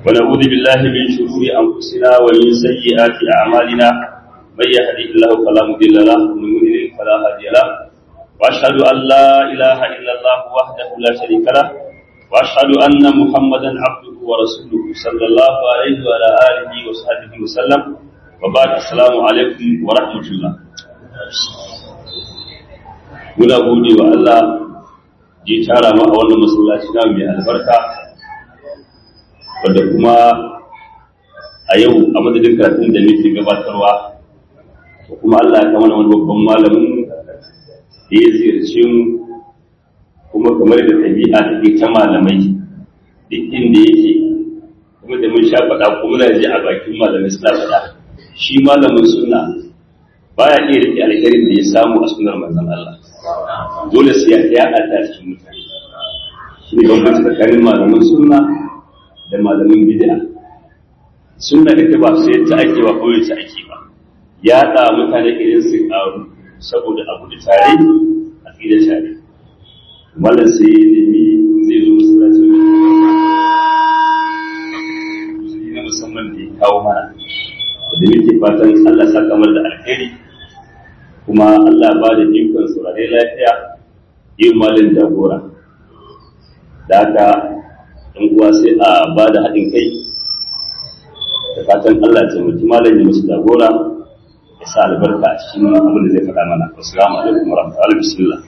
ونعوذ بالله من شرور أنفسنا ومن سيئات أعمالنا من يهده الله فلا مضل له ومن يضلل فلا هادي له وأشهد أن لا إله إلا الله وحده لا شريك له وأشهد أن محمدا عبده ورسوله صلى الله عليه وعلى آله وصحبه وسلم وبعد السلام عليكم ورحمة الله muna gode wa Allah ji tara mu a wannan masallaci na mai albarka wanda kuma a yau a madadin karatun da nake gabatarwa da kuma Allah ya kama wani babban malamin da ya ziyarce mu kuma kamar da ɗabi'a take ta malamai duk inda yake kuma da mun sha faɗa kuma na ji a bakin malamai suna faɗa shi malamin sunna baya iya rike alherin da ya samu a sunar manzon Allah dole sai ya yaɗa ta cikin mutane shi ne bambanci tsakanin malamin sunna da malamin bid'a sunna ita ba sai ta ake ba kawai ta ake ba yaɗa mutane irin su ƙaru saboda abu da tare a fi da tare mallan sai ya nemi zai zo masallacin na musamman da ya kawo mana da muke fatan Allah saka mar da alheri kuma Allah ba da ikon saurare lafiya yin malin jagora da haka ɗan uwa sai a ba da haɗin kai da fatan Allah ya taimaki malam ya musu jagora ya sa albarka a cikin abin da zai faɗa mana assalamu alaikum warahmatullahi bismillah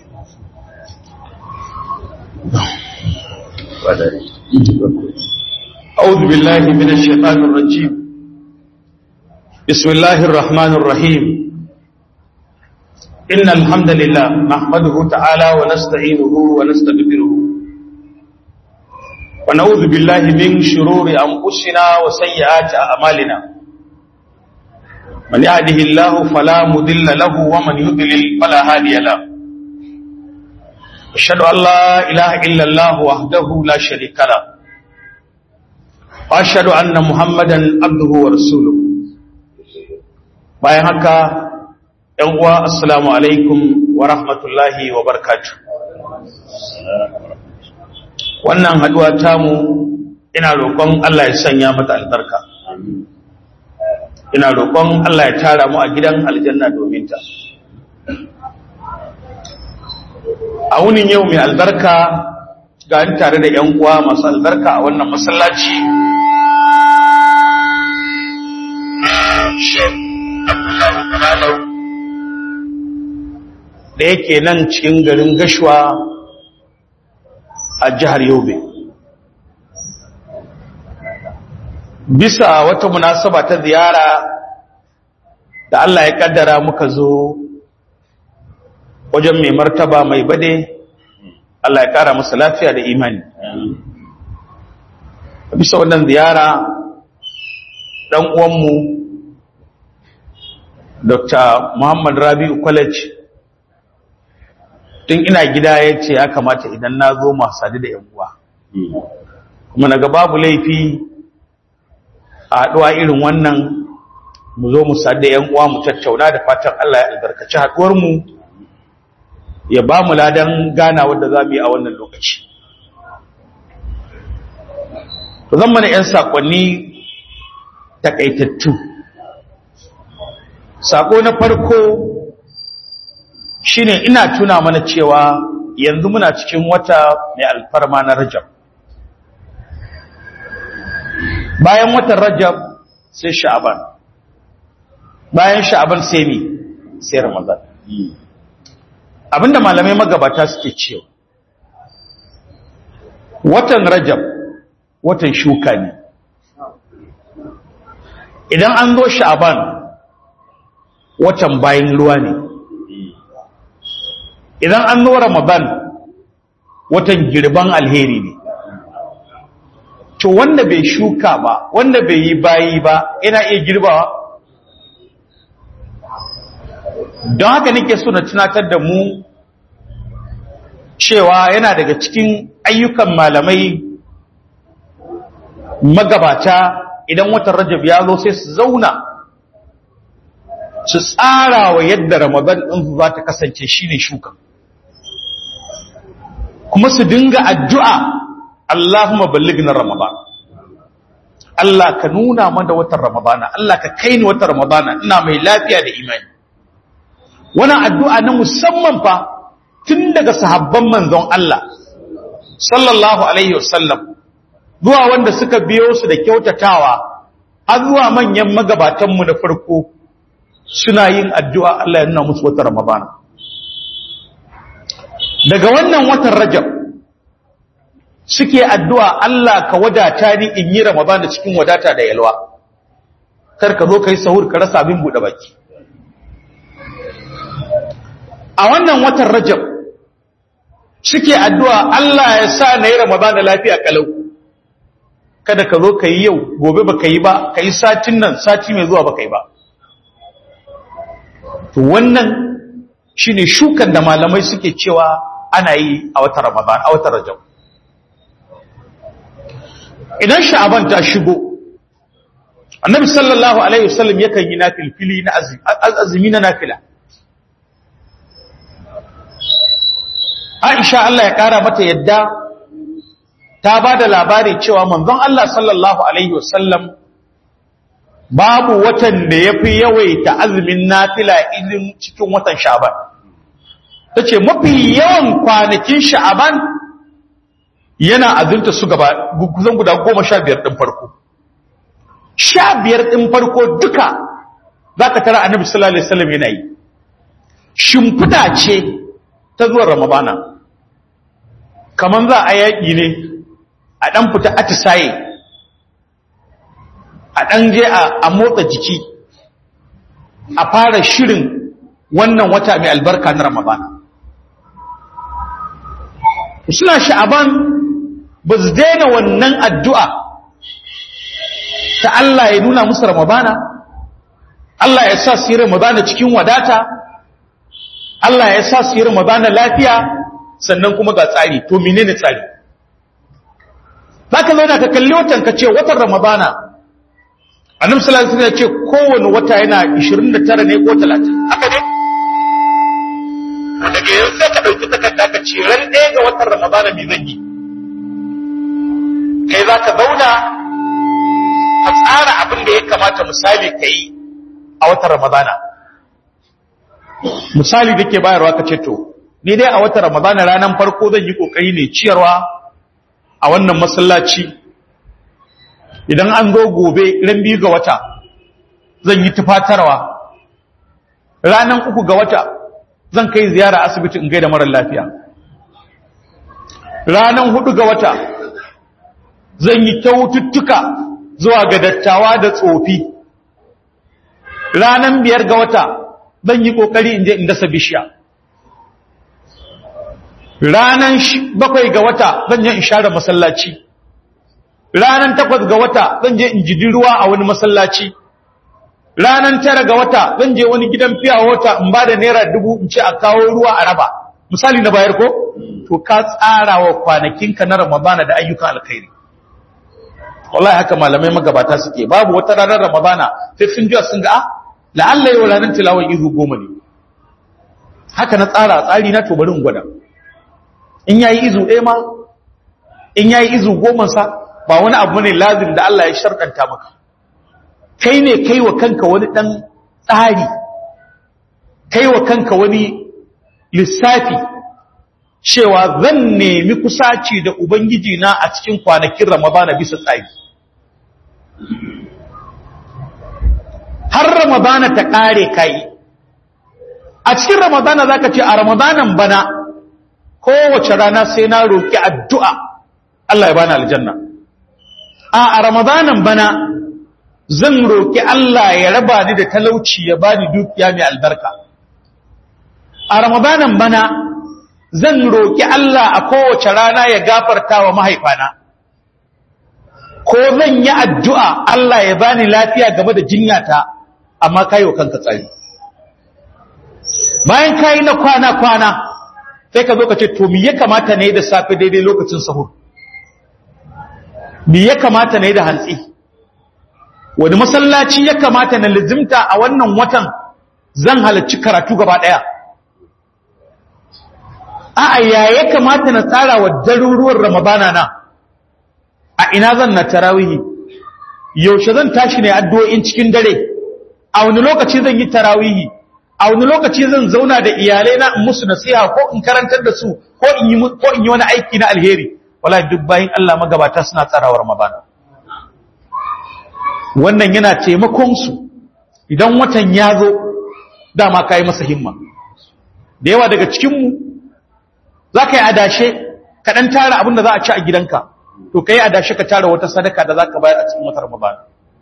أعوذ بالله من الشيطان الرجيم بسم الله الرحمن الرحيم إن الحمد لله نحمده تعالى ونستعينه ونستغفره ونعوذ بالله من شرور أنفسنا وسيئات أعمالنا من يهده الله فلا مضل له ومن يضلل فلا هادي له أشهد أن لا إله إلا الله وحده لا شريك له وأشهد أن محمدا عبده ورسوله bayan haka ‘yan uwa assalamu alaikum wa rahmatullahi wa barkatu wannan haduwa tamu ina roƙon Allah ya sanya mata albarka ina roƙon Allah ya tara mu a gidan aljanna domin ta a wunin yau mai albarka ga ni tare da ‘yan uwa masu albarka a wannan masallaci da yake nan cikin garin gashuwa a jihar yobe bisa wata munasaba ta ziyara da Allah ya kaddara muka zo wajen mai martaba mai bade Allah ya kara masa lafiya da imani bisa wannan ziyara dan uwanmu Dr. Muhammad Rabi'u College tun ina gida ya ce ya kamata idan na zo masu sadu da uwa kuma naga babu laifi a haɗuwa irin wannan mu zo mu sadu da uwa mu tattauna da fatan Allah ya albarkaci haɗuwarmu ya ba mu ladan gana wadda za mu yi a wannan lokaci zan mana 'yan saƙonni takaitattu sako na farko shine ina tuna mana cewa yanzu muna cikin wata mai alfarma na rajab bayan watan rajab sai sha'aban bayan sha'aban sai mi sai ramadan abinda malamai magabata suke cewa watan rajab watan shuka ne idan an zo sha'aban watan bayan ruwa ne idan an zo ramadan watan girban alheri ne to wanda bai shuka ba wanda bai yi bayi ba ina iya girbawa don haka nake so na tunatar da mu cewa yana daga cikin ayyukan malamai magabata idan watan rajab ya zo sai su zauna su tsara wa yadda ramadan ɗin za ta kasance shine shuka kuma su dinga addu'a Allahumma ballighna ramadan Allah ka nuna mana watan Ramadana Allah ka kai ni watan Ramadana ina mai lafiya da imani wannan addu'a na musamman fa tun daga sahabban manzon Allah sallallahu alaihi wasallam zuwa wanda suka biyo su da kyautatawa har zuwa manyan magabatan mu na farko suna yin addu'a Allah ya nuna musu watan Ramadana daga wannan watan Rajab suke addu'a Allah ka wadata ni in yi Ramadan da cikin wadata da yalwa, kar ka zo ka yi sahur ka rasa abin buɗe baki. A wannan watan Rajab suke addu'a Allah ya sa na yi Ramadan da lafiya kalau, kada ka zo ka yi yau, gobe ba ka yi ba, ka yi satin nan, sati mai zuwa ba ka yi ba. To wannan shi ne shukan da malamai suke cewa ana yi a watan Ramadan, a watan Rajab. idan sha'aban ta shigo annabi sallallahu alaihi wasallam yakan yi nafilfili na azumi na nafila Aisha Allah ya kara mata yadda ta ba da labari cewa manzon Allah sallallahu alaihi wasallam babu watan da yafi yawaita azumin nafila irin cikin watan sha'aban tace mafi yawan kwanakin sha'aban yana azunta su gaba kusan guda goma sha biyar ɗin farko sha biyar ɗin farko duka za ka tara annabi sallallahu alaihi wasallam yana yi shimfiɗa ce ta zuwa ramadana kamar za a yaƙi ne a ɗan fita atisaye a ɗan je a motsa jiki a fara shirin wannan wata mai albarka na ramadana suna sha'aban ba su daina wannan addu'a ta Allah ya nuna musu Ramadana, Allah ya sa su yi Ramadana cikin wadata, Allah ya sa su yi Ramadana lafiya sannan kuma ga tsari, to menene tsari? Za ka zauna ka kalli watan ka ce watan Ramadana, annabi sallallahu alaihi ya ce kowane wata yana 29 ne ko 30, haka ne? Daga yanzu sai ka ɗauki takarda ka ce ran ɗaya ga watan Ramadana me zan yi? kai za ka zauna ka tsara abin da ya kamata misali ka yi a watan ramadana misali da ke bayarwa ka ce to ni dai a watan ramadana ranar farko zan yi kokari ne ciyarwa a wannan masallaci idan an zo gobe ran biyu ga wata zan yi tufatarwa ranar uku ga wata zan kai ziyara asibiti in gaida marar lafiya ranar hudu ga wata zan yi kyaututtuka zuwa ga dattawa da tsofi ranan biyar ga wata zan yi kokari in je in dasa bishiya ranan bakwai ga wata zan je in share masallaci ranan takwas ga wata zan je in jidi ruwa a wani masallaci ranan tara ga wata zan je wani gidan fiya wata in ba da naira dubu in ce a kawo ruwa a raba misali na bayar ko to ka tsara wa kwanakinka na ramadana da ayyukan alkhairi wallahi haka malamai magabata suke babu wata ranar ramadana sai sun jiya sun ga ah la'alla yau ranar tilawar izu goma ne haka na tsara tsari na to bari in gwada in yayi izu ɗaya ma in yayi izu goma sa ba wani abu ne lazim da Allah ya sharɗanta maka kai ne kai wa kanka wani ɗan tsari kai wa kanka wani lissafi cewa zan nemi kusaci da Ubangiji na a cikin kwanakin Ramadana bisa tsari. Har Ramadana ta ƙare kai, a cikin Ramadana za ka ce a Ramadanan bana kowace rana sai na roƙi addu'a Allah ya bani aljanna. A a Ramadanan bana zan roƙi Allah ya raba ni da talauci ya bani dukiya mai albarka. A Ramadanan bana zan roƙi Allah a kowace rana ya gafarta wa mahaifana ko zan yi addu'a Allah ya bani lafiya game da jinyata amma kayo kanka tsari bayan kayi na kwana-kwana sai ka zo ka ce to mi ya kamata ne da safe daidai lokacin sahur mi ya kamata ne da hantsi wani masallaci ya kamata na lizimta a wannan watan zan halarci karatu gaba ɗaya a'a ya ya kamata na tsara wa daruruwan ramadana na a ina zan na tarawihi yaushe zan tashi ne addu'o'in cikin dare a wani lokaci zan yi tarawihi a wani lokaci zan zauna da iyalai na in musu nasiha ko in karantar da su ko in yi ko in yi wani aiki na alheri wallahi duk bayin Allah magabata suna tsarawar mabana wannan yana taimakon su idan watan ya zo dama kai masa himma da yawa daga cikin mu zaka yi adashe ka dan tara abin da za a ci a gidanka to kai adashe ka tara wata sadaka da zaka bayar a cikin watan Ramadan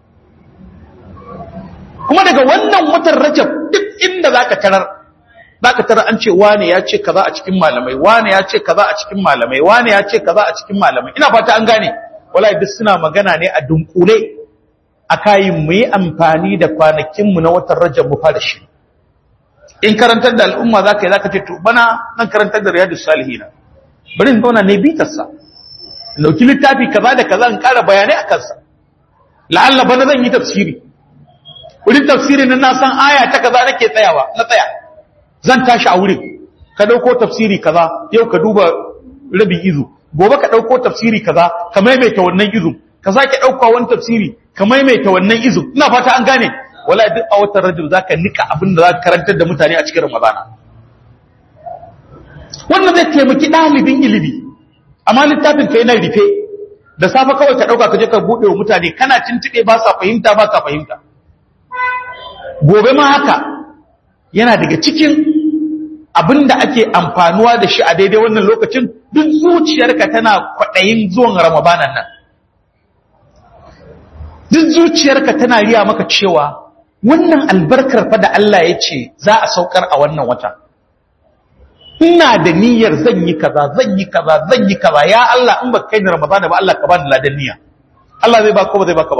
kuma daga wannan watan Rajab duk inda zaka tarar zaka tarar an ce wane ya ce kaza a cikin malamai wane ya ce kaza a cikin malamai wane ya ce kaza a cikin malamai ina fata an gane wallahi duk suna magana ne a dunkule akayin mu yi amfani da kwanakin mu na watan Rajab mu fara shi in karantar da al'umma zaka yi zaka ce to bana zan karantar da riyadus salihin bari in zauna ne bitarsa dauki littafi kaza da kaza in kara bayanai akan sa la'alla bana zan yi tafsiri wurin tafsirin nan na san aya ta kaza nake tsayawa na tsaya zan tashi a wurin ka dauko tafsiri kaza yau ka duba rabin izu gobe ka dauko tafsiri kaza ka maimaita wannan izu ka sake dauka wani tafsiri ka maimaita wannan izu ina fata an gane wallahi duk a watan rajul zaka nika abin da zaka karantar da mutane a cikin ramadana wannan zai taimaki dalibin ilimi amma littafin ka yana rufe da safe kawai ka dauka ka je ka bude wa mutane kana tuntube ba sa fahimta ba ka fahimta gobe ma haka yana daga cikin abin da ake amfanuwa da shi a daidai wannan lokacin duk zuciyarka tana kwaɗayin zuwan ramadanan nan duk zuciyarka tana riya maka cewa wannan albarkar fa da Allah ya ce za a saukar a wannan wata ina da niyyar zan yi kaza zan yi kaza zan yi kaza ya Allah in ba kai ni ramadana ba Allah ka bani ladan niyya Allah zai ba ko ba zai baka ba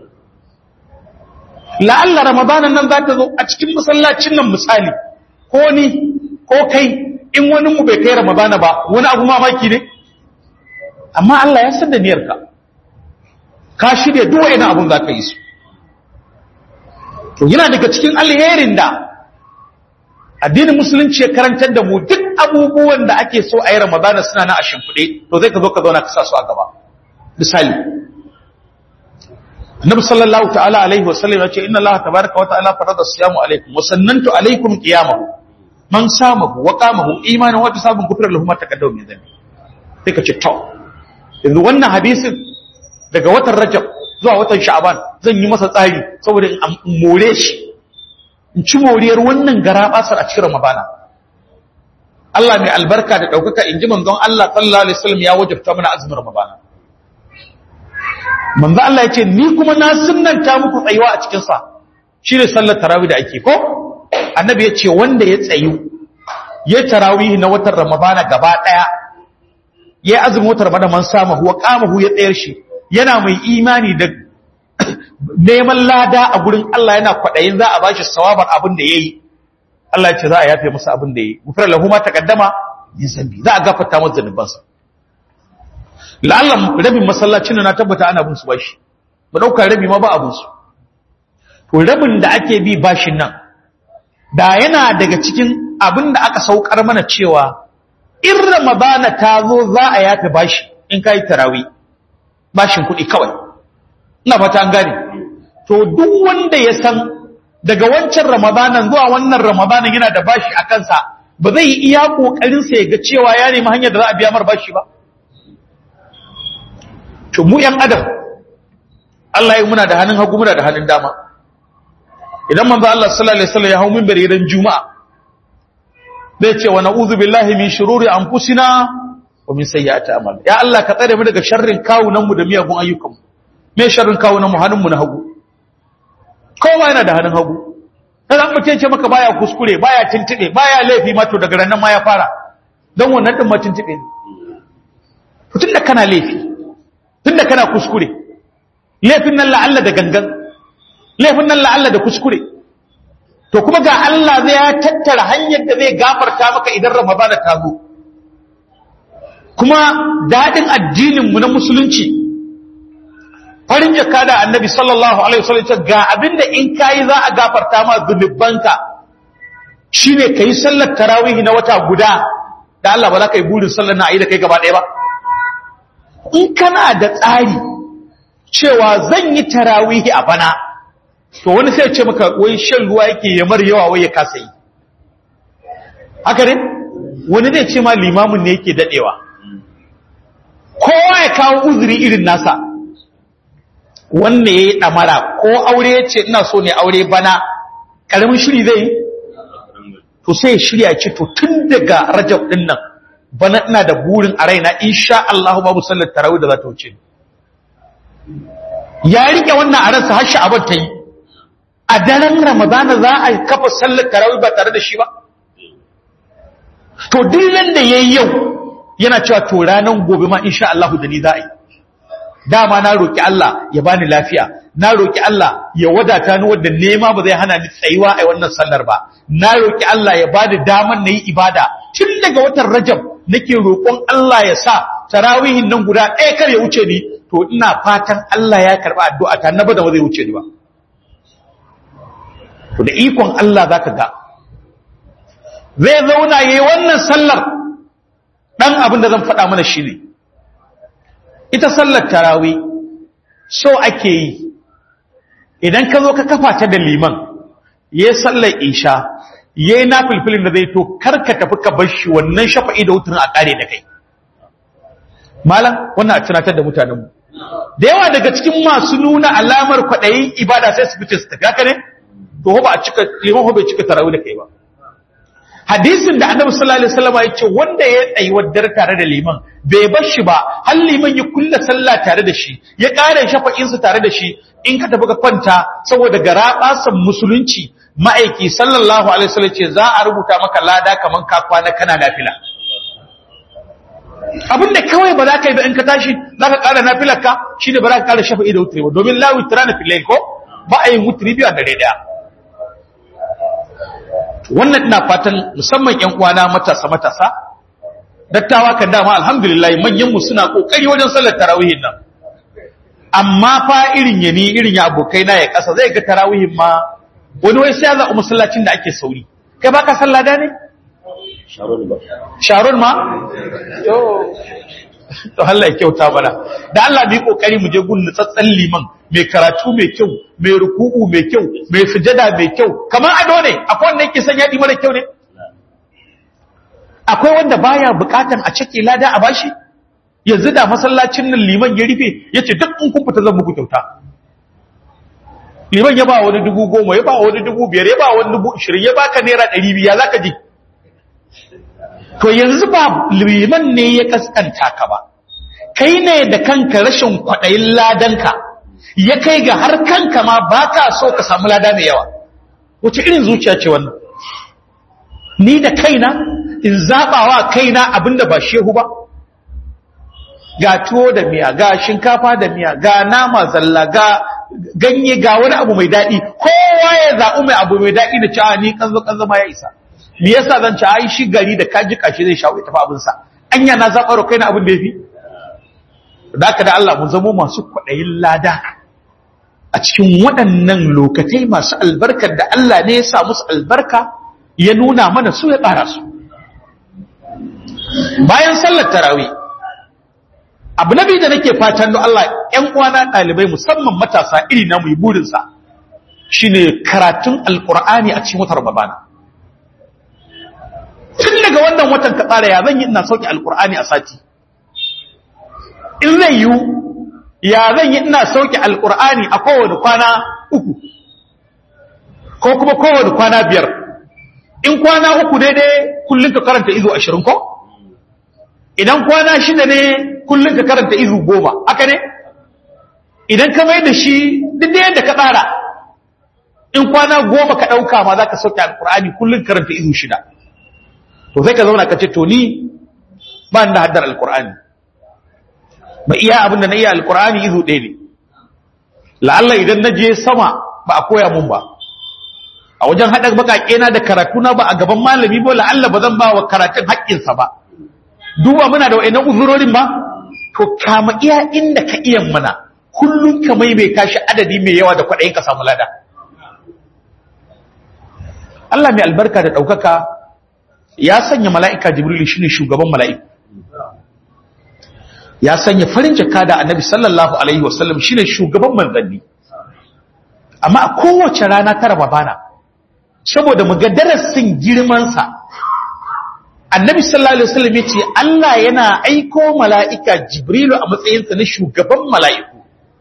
la'alla ramadanan nan za ta zo a cikin masallacin nan misali ko ni ko kai in wani mu bai kai ramadana ba wani abu mamaki ne amma Allah ya san da niyyarka ka shirya duk wani abun za ka yi su to yana daga cikin alherin da addinin musulunci ya karantar da mu duk abubuwan da ake so a yi ramadana suna na a shimfiɗe to zai ka zo ka zauna ka sa su a gaba misali Annabi sallallahu ta'ala alaihi wasallam ya ce inna Allah tabaaraka wa ta'ala farada siyamu alaikum wa sannantu alaikum qiyamahu man samahu wa qamahu imanan wa tasabun kufra lahu ma taqaddama min dhanbi sai ka ce to yanzu wannan hadisin daga watan Rajab zuwa watan Sha'ban zan yi masa tsari saboda in more shi in ci moriyar wannan garabasar a cikin Ramadana Allah mai albarka da daukaka in ji manzon Allah sallallahu alaihi wasallam ya wajabta mana azumin Ramadana manzo Allah ya ce ni kuma na sunnanta muku tsayuwa a cikin sa shine sallar tarawih da ake ko annabi ya ce wanda ya tsayu ya tarawih na watan ramadana gaba daya ya azumi watan ramadana man sama huwa qamahu ya tsayar shi yana mai imani da neman lada a gurin Allah yana kwadayin za a bashi sawabar abin da yayi Allah ya ce za a yafe masa abin da yayi gufra lahu ma taqaddama min zambi za a gafarta masa zanubansa la'allan rabin masallacin na tabbata ana bin su bashi ba dauka rabi ma ba abin su to rabin da ake bi bashin nan da yana daga cikin abin da aka saukar mana cewa in ramadana ta zo za a yafe bashi in kai tarawi bashin kuɗi kawai ina fata an gane to duk wanda ya san daga wancan ramadanan zuwa wannan ramadanan yana da bashi a kansa ba zai yi iya kokarin sa ya ga cewa ya nemi hanyar da za a biya mar bashi ba to mu ‘yan adam Allah ya muna da hannun hagu muna da hannun dama idan manzo Allah sallallahu alaihi wasallam ya hau minbari ran juma'a zai ce wa na'udhu billahi min shururi anfusina wa min sayyiati a'mal ya Allah ka tsare mu daga sharrin kawunan mu da miyagun ayyukan mu me sharrin kawunan mu hannun mu na hagu kowa yana da hannun hagu dan an mutum ce maka baya kuskure baya tintube baya laifi ma to daga ranan ma ya fara dan wannan din ma tintube ne to tunda kana laifi tunda kana kuskure laifin nan la'alla da gangan laifin nan la'alla da kuskure to kuma ga Allah zai ya tattara hanyar da zai gafarta maka idan Ramadana ta zo kuma dadin addinin mu na musulunci farin jaka da annabi sallallahu alaihi wasallam ga abinda in kai za a gafarta ma zunubanka shine kai sallar tarawih na wata guda da Allah ba za ka yi burin sallar na ayi da kai gaba ɗaya ba in kana da tsari cewa zan yi tarawihi a bana to wani sai ce maka wai shan ruwa yake ya mar yawa wai ya kasa yi haka ne wani zai ce ma limamin ne yake dadewa kowa ya kawo uzuri irin nasa wanne ya yi ɗamara ko aure ya ce ina so ne aure bana ƙaramin shiri zai yi to sai ya shirya ce to tun daga rajab ɗin nan bana ina da burin a raina insha Allah babu sallar tarawih da za ta wuce ya rike wannan a ransa har sha'abar ta yi a daren ramadana za a kafa sallar tarawih ba tare da shi ba to dillan da yayi yau yana cewa to ranan gobe ma insha Allah da ni za a yi dama na roki Allah ya bani lafiya na roki Allah ya wadata ni wanda nema ba zai hana ni tsayuwa a wannan sallar ba na roki Allah ya bani daman nayi ibada tun daga watan Rajab nake roƙon Allah ya sa tarawihin nan guda ɗaya kar ya wuce ni to ina fatan Allah ya karba addu'a ta na ba da ba zai wuce ni ba to da ikon Allah zaka ga zai zauna yayi wannan sallar dan abin da zan faɗa mana shine ita sallar tarawi so ake yi idan ka zo ka kafa ta da liman yayi sallar isha yayi nafilfilin da zai to karka tafi ka bar shi wannan shafa'i da wutrin a kare da kai malam wannan a tunatar da mutanen mu da yawa daga cikin masu nuna alamar kwaɗayin ibada sai su fice su tafi haka ne to ba a cika liman bai cika tarawih da kai ba hadisin da annabi sallallahu alaihi wasallam ya ce wanda ya tsayi waddar tare da liman bai bar shi ba har liman ya kulla sallah tare da shi ya ƙara shafa'in su tare da shi in ka tafi ka kwanta saboda garabasan musulunci ma'aiki sallallahu alaihi wasallam ce za a rubuta maka lada kaman ka kwana kana nafila abin da kawai ba za ka yi ba in ka tashi za ka ƙara nafilar ka shi ne ba za ka ƙara shafa'i da wutri ba domin la witra na filai ko ba a yin wutri biyu a dare daya wannan ina fatan musamman ƴan uwana matasa matasa dattawa kan dama alhamdulillah manyan mu suna kokari wajen sallar tarawihin nan amma fa irin yani irin ya abokai na ya kasa zai ga tarawihin ma wani wai sai ya zaɓi masallacin da ake sauri kai baka sallah da ne sharon ma to Allah ya kyauta mana da Allah bi kokari mu je gun nutsatsan liman mai karatu mai kyau mai ruku'u mai kyau mai sujada mai kyau kamar ado ne akwai wanda yake son yadi mara kyau ne akwai wanda baya bukatan a cike lada a bashi yanzu da masallacin nan liman ya rufe yace duk in kun fita zan muku kyauta liman ya ba wani dubu goma ya ba wani dubu biyar ya ba wani dubu ishirin ya baka naira ɗari biya za ka ji to yanzu ba liman ne ya kaskanta ka ba kai ne da kanka rashin kwaɗayin ladanka ya kai ga har kanka ma ba ka so ka samu lada mai yawa wace irin zuciya ce wannan ni da kaina in zaɓawa kaina abinda ba shehu ba ga tuwo da miya ga shinkafa da miya ga nama zalla ga ganye ga wani abu mai daɗi kowa ya zaɓi mai abu mai daɗi da cewa ni kanzo kanzo ma ya isa me yasa zan ci ai shi gari da kaji kashi zai shawo tafi abin sa anya na zabaro kai na abin da yafi da haka da Allah mun zamo masu kwaɗayin lada a cikin waɗannan lokatai masu albarkar da Allah ne ya sa musu albarka ya nuna mana su ya ƙara su bayan sallar tarawih abu na biyu da nake fatan don Allah ‘yan uwana ɗalibai musamman matasa iri na mu burinsa shi ne karatun alƙur'ani a cikin watan Ramadana. Tun daga wannan watan ka tsara ya zan yi ina sauke alƙur'ani a sati. In zai yiwu, ya zan yi ina sauke alƙur'ani a kowane kwana uku, ko kuma kowane kwana biyar. In kwana uku daidai kullum ka karanta izo ashirin ko? Idan kwana shida ne kullum ka karanta izu goma aka ne idan ka mai da shi duk da yadda ka tsara in kwana goma ka ɗauka ma za ka sauke alkur'ani kullum karanta izu shida to sai ka zauna ka ce to ni ba da haddar alkur'ani ba iya abin da na iya alkur'ani izu ɗaya ne la'alla idan na je sama ba a koya mun ba a wajen haɗa baƙaƙe na da karatuna ba a gaban malami ba la'alla ba zan ba wa karatun haƙƙinsa ba duba muna da wa'annan uzurorin ba to kama iya inda ka iya mana kullum ka maimaita shi adadi mai yawa da kwaɗayin ka samu lada Allah mai albarka da ɗaukaka ya sanya mala'ika jibril shi ne shugaban mala'iku ya sanya farin jaka da annabi sallallahu alaihi wasallam shine shugaban manzanni amma a kowace rana ta rababana saboda mu ga darasin girmansa annabi sallallahu alaihi wasallam yace Allah yana aiko mala'ika jibrilu a matsayinsa na shugaban mala'iku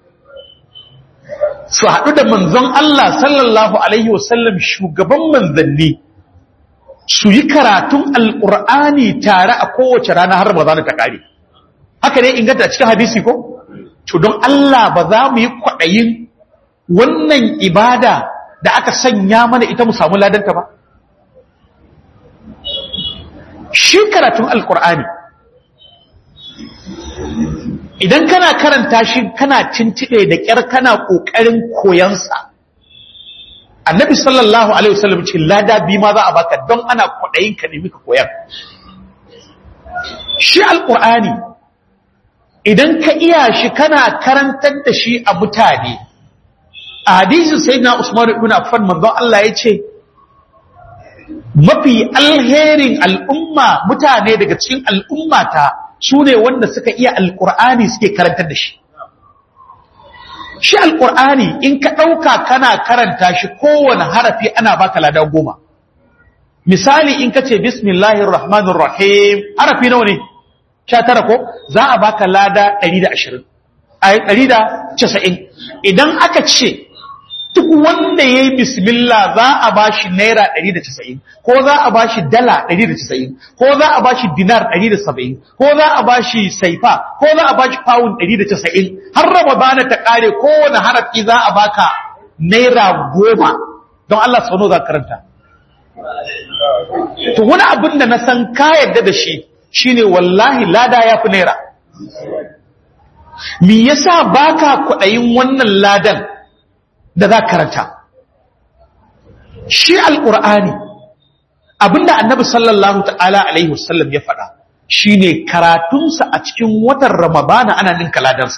su haɗu da manzon Allah sallallahu alaihi wasallam shugaban manzanni su yi karatun alƙur'ani tare a kowace rana har ba za ta ƙare haka ne inganta a cikin hadisi ko to don Allah ba za mu yi kwaɗayin wannan ibada da aka sanya mana ita mu samu ladanta ba shi karatun alkur'ani idan kana karanta shi kana cintiɗe da ƙyar kana ƙoƙarin koyansa annabi sallallahu alaihi wasallam ce lada bi ma za a baka don ana kwaɗayin ka nemi ka koyar shi alkur'ani idan ka iya shi kana karantar da shi a mutane a hadisin sayyidina Usman ibn Affan manzon Allah ya ce mafi alherin al'umma mutane daga cikin al'ummata su ne wanda suka iya alqur'ani suke karantar da shi shi alqur'ani in ka dauka kana karanta shi kowane harafi ana baka lada goma misali in ka ce bismillahir rahmanir rahim harafi nawa ne 19 ko za a baka lada 120 ai 190 idan aka ce duk wanda ya yi bismillah za a ba shi naira 190 ko za a ba shi dala 190 ko za a ba shi dinar 170 ko za a ba shi saifa ko za a ba shi pound 190 har raba bana ta kare kowane harafi za a baka naira goma don Allah sauno za karanta to wani abin da na san ka yadda da shi shine wallahi lada ya fi naira me yasa baka kuɗayin wannan ladan da za karanta shi alƙur'ani abinda annabi sallallahu ta'ala alaihi wasallam ya faɗa shine karatunsa a cikin watan ramadana ana ninka ladansa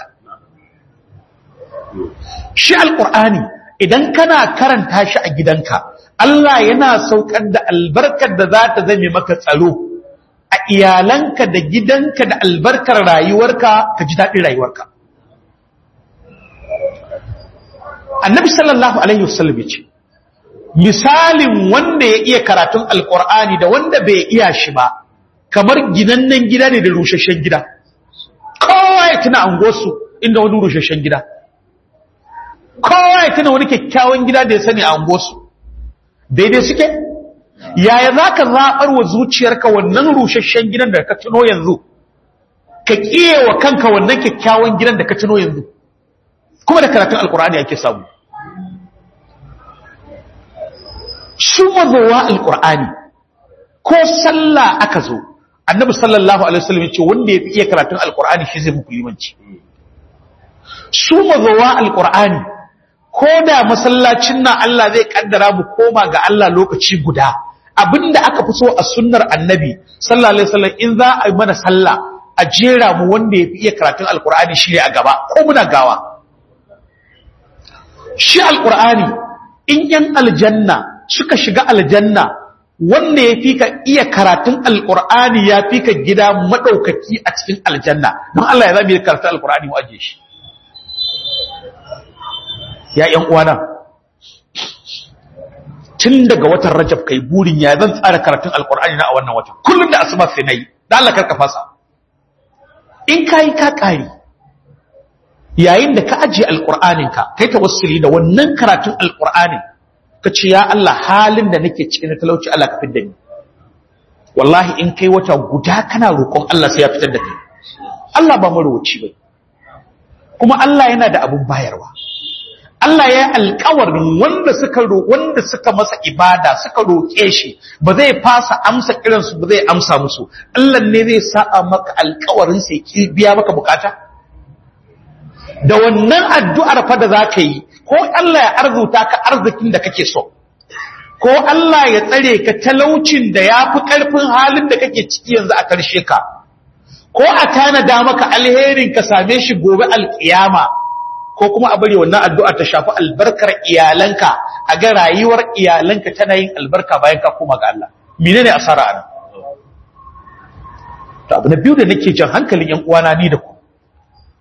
shi alƙur'ani idan kana karanta shi a gidanka Allah yana saukar da albarkar da za ta zame maka tsaro a iyalanka da gidanka da albarkar rayuwarka ka ji daɗin rayuwarka annabi sallallahu alaihi wasallam yace misalin wanda ya iya karatun alqur'ani da wanda bai iya shi ba kamar ginannen gida ne da rusheshen gida kowa ya tuna angosu inda wani rusheshen gida kowa ya tuna wani kyakkyawan gida da ya sani a angosu daidai suke yaya za ka zaɓar wa zuciyarka wannan rusheshen gidan da ka tuno yanzu ka ƙiye wa kanka wannan kyakkyawan gidan da ka tuno yanzu kuma da karatun alkur'ani ake samu su mazowa alkur'ani ko sallah aka zo annabi sallallahu alaihi wasallam ya ce wanda ya fi iya karatun alkur'ani shi zai muku limanci su mazowa alkur'ani ko da masallacin nan Allah zai kaddara mu koma ga Allah lokaci guda abinda aka fi so a sunnar annabi sallallahu alaihi wasallam in za a yi mana sallah a jera mu wanda ya fi iya karatun alkur'ani shi ne a gaba ko muna gawa shi alƙur'ani in ‘yan aljanna suka shiga aljanna wanda ya fi ka iya karatun alƙur'ani ya fi ka gida maɗaukaki a cikin aljanna don Allah ya zama yi karatun alƙur'ani waje shi ya ‘yan uwana tun daga watan rajab kai burin ya zan tsara karatun alƙur'ani na a wannan watan kullum da asuba sai na yi da Allah karka fasa in ka yi ka ƙari yayin da ka ajiye alƙur'aninka kai tawassuli da wannan karatun alƙur'anin ka ce ya Allah halin da nake cikin talauci Allah ka fidda ni wallahi in kai wata guda kana roƙon Allah sai ya fitar da kai Allah ba marowaci bai kuma Allah yana da abun bayarwa Allah ya yi alƙawarin wanda suka wanda suka masa ibada suka roƙe shi ba zai fasa amsa kiransu ba zai amsa musu Allah ne zai sa'a maka alƙawarin sai ki biya maka bukata da wannan addu'ar fa da za ka yi, ko Allah ya arzuta ka arzikin da kake so, ko Allah ya tsare ka talaucin da ya fi ƙarfin halin da kake ciki yanzu a ƙarshe ka, ko a tanada maka alherin ka same shi gobe alƙiyama, ko kuma a bari wannan addu'ar ta shafi albarkar iyalanka, a ga rayuwar iyalanka tana yin albarka bayan ka koma ga Allah. Mene ne asara a nan? To, abu na biyu da nake jan hankalin ‘yan uwana ni da ku.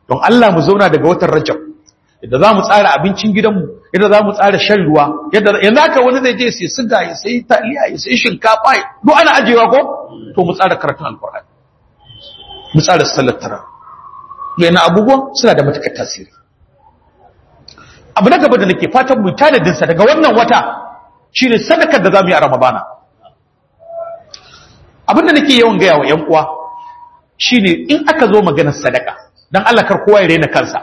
don Allah mu zauna daga watan Rajab yadda za mu tsara abincin gidanmu yadda za mu tsara shan ruwa yadda yanzu haka wani zai je sai siga ya sai taliya ya sai shinkafa duk ana ajewa ko to mu tsara karatun alkur'ani mu tsara sallar tara yana abubuwan suna da matukar tasiri abu na gaba da nake fatan mu tanadin sa daga wannan wata shine sadakar da zamu yi a ramadana abin da nake yawan gaya wa ƴan uwa shine in aka zo maganar sadaka dan Allah kar kowa ya rena kansa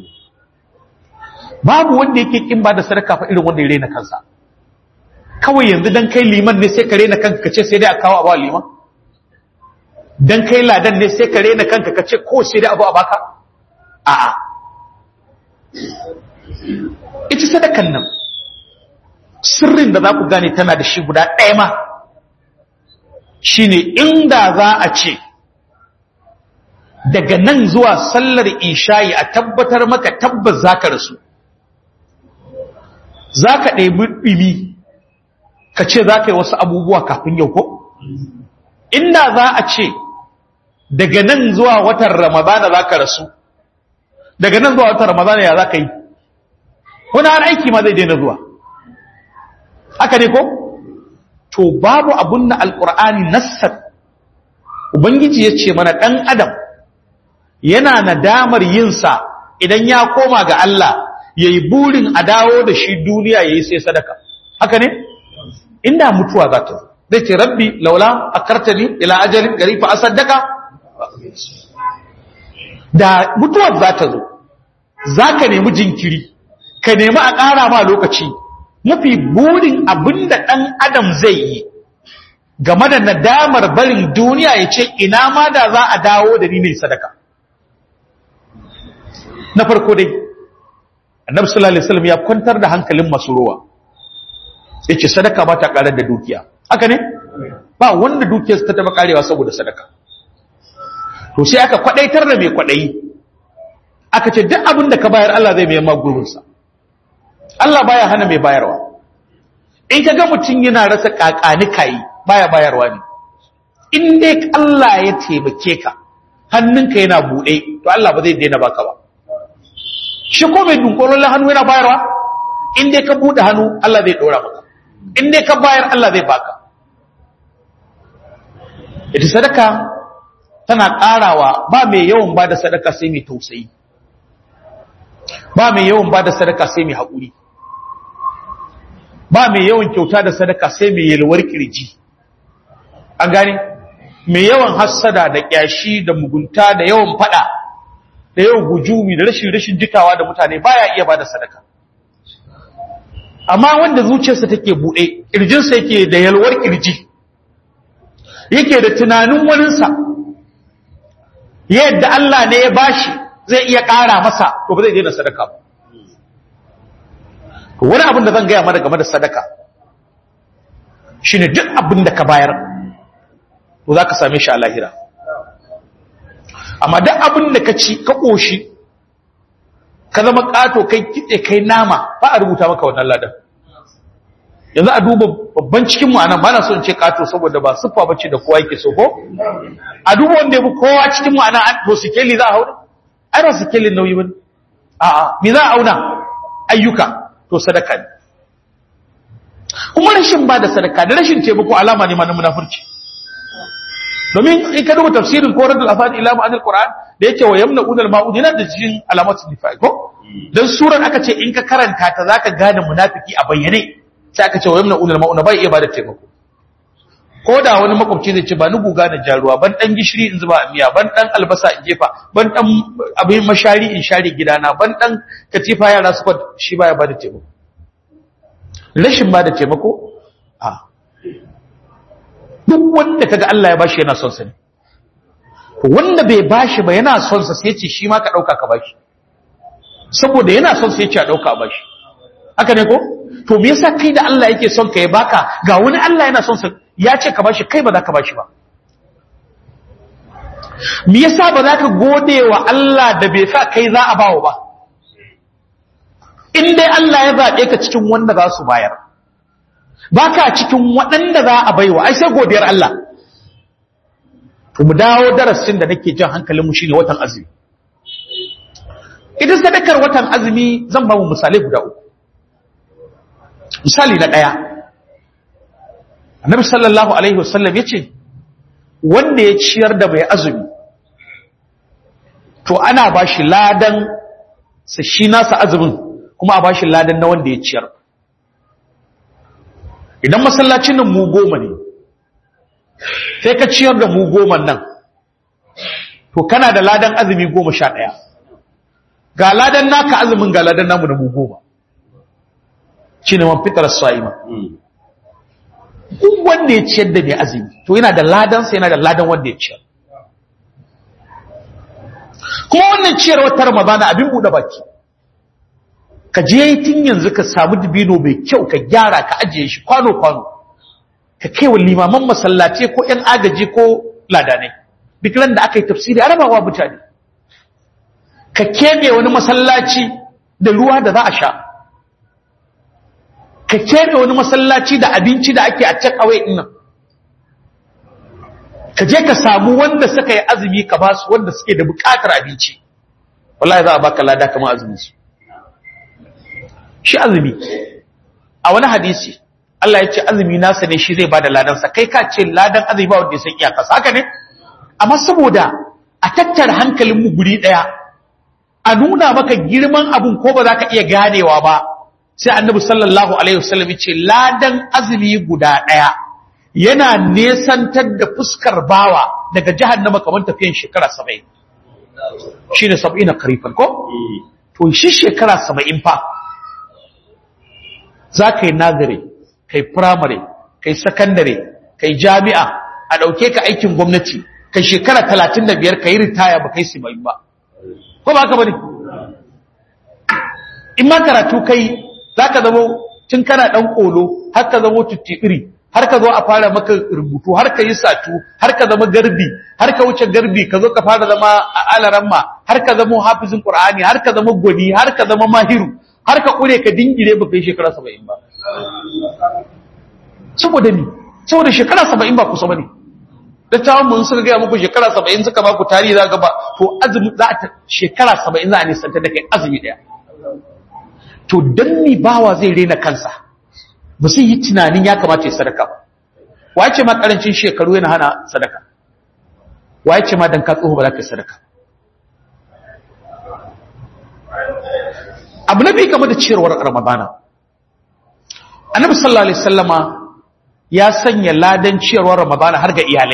babu wanda yake kin ba da sadaka fa irin wanda ya rena kansa kawai yanzu dan kai liman ne sai ka rena kanka kace sai dai a kawo abu liman dan kai ladan ne sai ka rena kanka kace ko sai dai abu a baka a'a ita sadakan nan sirrin da za ku gane tana da shi guda ɗaya ma shine inda za a ce daga nan zuwa sallar isha'i a tabbatar maka tabbas za ka rasu za ka ɗaibi ɗimi ka ce za ka yi wasu abubuwa kafin yau ko? inda za a ce daga nan zuwa watan ramadana za ka rasu daga nan zuwa watan ramadana ya za ka yi wani har aiki ma zai daina zuwa haka ne ko? to babu abun na alƙur'ani nassar ubangiji ya ce mana ɗan adam yana nadamar yinsa idan ya koma ga Allah ya yi burin a dawo da shi duniya ya yi sai sadaka haka ne inda mutuwa za ta zai ce rabbi laula a kartani ila ajalin gari fa a sadaka da mutuwar za ta zo za ka nemi jinkiri ka nemi a ƙara ma lokaci mafi burin abin da ɗan adam zai yi game da nadamar barin duniya ya ce ina ma da za a dawo da ni ne sadaka na farko dai annabi sallallahu alaihi wasallam ya kwantar da hankalin masu ruwa yace sadaka ba ta karar da dukiya haka ne ba wanda dukiyarsa ta taba karewa saboda sadaka to sai aka kwadaitar da mai kwadayi aka ce duk abin da ka bayar Allah zai mai magurin sa Allah baya hana mai bayarwa in kaga mutun yana rasa kakani kai baya bayarwa ne in dai Allah ya taimake ka hannunka yana bude to Allah ba zai daina baka ba shi ko mai dunkulolin hannu yana bayarwa in dai ka buɗe hannu Allah zai ɗora maka in dai ka bayar Allah zai baka ita sadaka tana ƙarawa ba mai yawan ba da sadaka sai mai tausayi ba mai yawan ba da sadaka sai mai haƙuri ba mai yawan kyauta da sadaka sai mai yalwar kirji an gane mai yawan hassada da ƙyashi da mugunta da yawan faɗa da yau hujumi da rashin rashin jikawa da mutane baya iya bada sadaka amma wanda zuciyarsa take bude kirjinsa yake da yalwar kirji yake da tunanin waninsa yadda Allah ne ya bashi zai iya ƙara masa to ba zai daina sadaka ba to wani abin da zan gaya mana game da sadaka shine duk abin da ka bayar to za ka same shi a lahira amma duk abin da ka ci ka ƙoshi ka zama ƙato kai kitse kai nama ba a rubuta maka wannan ladan yanzu a duba babban cikin mu anan ba na so in ce ƙato saboda ba siffa bace da kowa yake so ko a duba wanda ya fi kowa cikin mu anan to sikeli za a hauna ai ba sikelin nauyi ba a'a me za a auna ayyuka to sadaka ne kuma rashin ba da sadaka da rashin taimako alama ne ma na munafurci domin in ka duba tafsirin ko radul afad ila ma'anil qur'an da yake wa yamna'un al-ma'un yana da cikin alamatul nifaq ko dan surar aka ce in ka karanta ta zaka gane munafiki a bayyane sai aka ce wa yamna'un al-ma'un bai iya bada taimako ko da wani makwabci zai ce ba ni guga da jaruwa ban dan gishiri in zuba a miya ban dan albasa in jefa ban dan abin mashari in share gidana ban dan katifa yara su kwat shi baya bada taimako rashin bada taimako a duk wanda kaga Allah ya bashi yana son sa ne wanda bai bashi ba yana son sa sai ce shi ma ka dauka ka bashi saboda yana son sa yace a dauka a bashi haka ne ko to me yasa kai da Allah yake son ka ya baka ga wani Allah yana son sa ya ce ka bashi kai ba za ka bashi ba me yasa ba za ka gode wa Allah da bai sa kai za a bawo ba in dai Allah ya zaɓe ka cikin wanda za su bayar baka cikin waɗanda za a baiwa ai sai godiyar Allah to mu dawo darasin da nake jan hankalin mu shine watan azumi ita sadakar watan azumi zan ba mu misalai guda uku misali na ɗaya annabi sallallahu alaihi wasallam ya ce wanda ya ciyar da mai azumi to ana ba shi ladan sa shi nasa azumin kuma a ba shi ladan na wanda ya ciyar idan masallacin nan mu goma ne sai ka ciyar da mu goma nan to kana da ladan azumi goma sha ɗaya ga ladan naka azumin ga ladan namu na mu goma shi ne man fitar sa'ima duk wanda ya ciyar da mai azumi to yana da ladansa yana da ladan wanda ya ciyar kuma wannan ciyarwar ta ramadana abin buɗe baki ka je tun yanzu ka samu dibino mai kyau ka gyara ka ajiye shi kwano-kwano ka kai wa limaman masallace ko 'yan agaji ko ladanai duk ran da aka yi tafsiri arabawa mutane ka keɓe wani masallaci da ruwa da za a sha ka keɓe wani masallaci da abinci da ake a can awai ɗin ka je ka samu wanda suka yi azumi ka ba su wanda suke da buƙatar abinci wallahi za a baka lada kamar azumi su shi azumi a wani hadisi Allah ya ce azumi nasa ne shi zai bada ladansa kai ka ce ladan azumi ba wanda ya san iyakarsa haka ne amma saboda a tattara hankalin mu guri daya a nuna maka girman abun ko ba za ka iya ganewa ba sai annabi sallallahu alaihi wasallam ya ce ladan azumi guda daya yana nesantar da fuskar bawa daga jahannama kamar tafiyan shekara 70 shine 70 karifan ko to shi shekara 70 fa za ka yi nazare ka yi firamare ka yi sakandare ka yi jami'a a ɗauke ka aikin gwamnati ka shekara talatin da biyar ka yi ritaya ba kai simayin ba ko ba ka ba ne in ma karatu kai za ka zama tun kana ɗan ƙolo har ka zama tuttiɓiri har ka zo a fara maka rubutu har ka yi satu har ka zama garbi har ka wuce garbi ka zo ka fara zama a alaramma har ka zama hafizin ƙur'ani har ka zama gwani har ka zama mahiru har ka kure ka dingire ba kai shekara saba'in ba saboda ni saboda shekara saba'in ba kusa ba ne dattawan mun suka gaya muku shekara saba'in suka ba ku tarihi za ba to azumi za a shekara saba'in za a nisanta da kai azumi ɗaya to don ni bawa zai rena kansa ba sai yi tunanin ya kamata ya sadaka ba wa ce ma karancin shekaru yana hana sadaka wa ce ma dan ka tsoho ba za ka yi sadaka abu na biyu game da ciyarwar ramadana annabi sallallahu alaihi wasallama ya sanya ladan ciyarwar ramadana har ga iyalai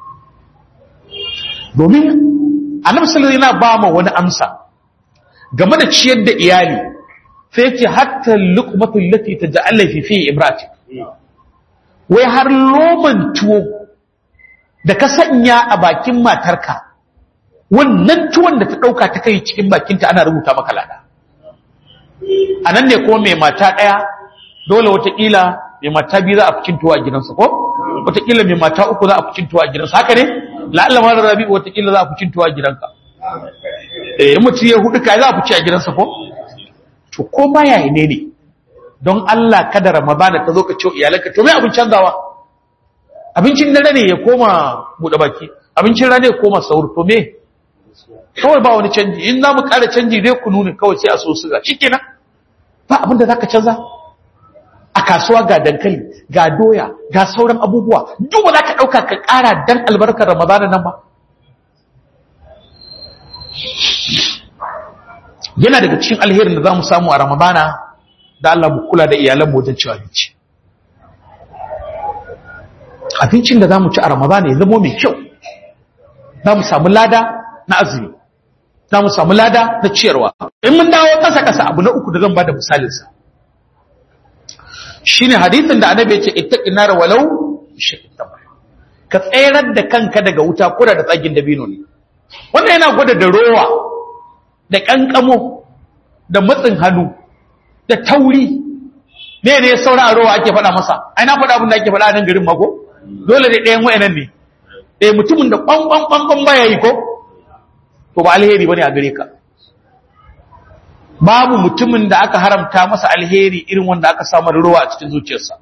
domin annabi sallallahu yana ba ma wani amsa game da ciyar da iyali sai yake hatta luqmatul lati taj'ala fi fi ibrati wai har loman tuwo da ka sanya a bakin matarka wannan tuwon da ta dauka ta kai cikin bakinta ana rubuta maka lada a nan ne kuma mai mata ɗaya dole watakila mai mata biyu za a fi cintuwa a gidansa ko watakila mai mata uku za a fi cintuwa a gidansa haka ne la'alla ma da rabi watakila za a fi cintuwa a gidanka eh mutum ya hudu kai za a fi ci a gidansa ko to ko ma yayi ne ne don Allah kada ramadana ta zo ka ce iyalanka to me abin canzawa abincin dare ne ya koma buɗe baki abincin rana ya koma saur to me kawai ba wani canji in za mu ƙara canji dai ku nuni kawai sai a so su ga shi kenan ba abin da za ka canza a kasuwa ga dankali ga doya ga sauran abubuwa duk ba za ka ɗauka ka ƙara dan albarkar ramadana nan ba yana daga cikin alherin da za mu samu a ramadana da Allah mu kula da iyalanmu wajen ci abinci abincin da za mu ci a ramadana ya zama mai kyau za mu samu lada na azumi za mu samu lada na ciyarwa in mun dawo kasa-kasa abu na uku da zan ba da misalinsa shi ne hadithin da annabi ya ce ita nar walau ka tserar da kanka daga wuta kura da tsagin dabino ne wannan yana gwada da rowa da kankamo da matsin hannu da tauri me ne saura a rowa ake faɗa masa ai na faɗa abin da ake faɗa a nan garin mako dole da ɗayan wayanan ne eh mutumin da ƙwanƙwan ƙwanƙwan baya yi ko to ba alheri bane a gare ka babu mutumin da aka haramta masa alheri irin wanda aka samu ruwa a cikin zuciyarsa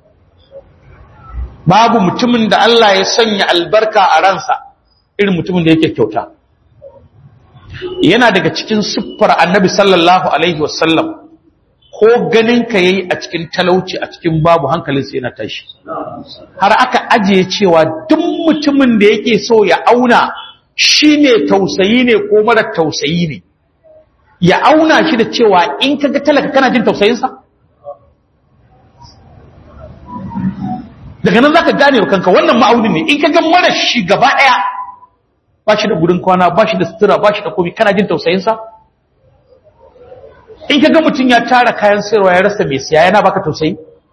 babu mutumin da Allah ya sanya albarka a ransa irin mutumin da yake kyauta yana daga cikin siffar annabi sallallahu alaihi wasallam ko ganin ka yayi a cikin talauci a cikin babu hankalinsa yana tashi har aka ajiye cewa duk mutumin da yake so ya auna shi ne tausayi ne ko mara tausayi ne ya auna shi da cewa in ka ga talaka kana jin tausayinsa daga nan za ka gane wa kanka wannan ma'auni ne in ka ga mara shi gaba ɗaya ba shi da gudun kwana ba shi da sutura ba shi da komi kana jin tausayinsa in ka ga mutum ya tara kayan sayarwa ya rasa mai siya yana baka tausayi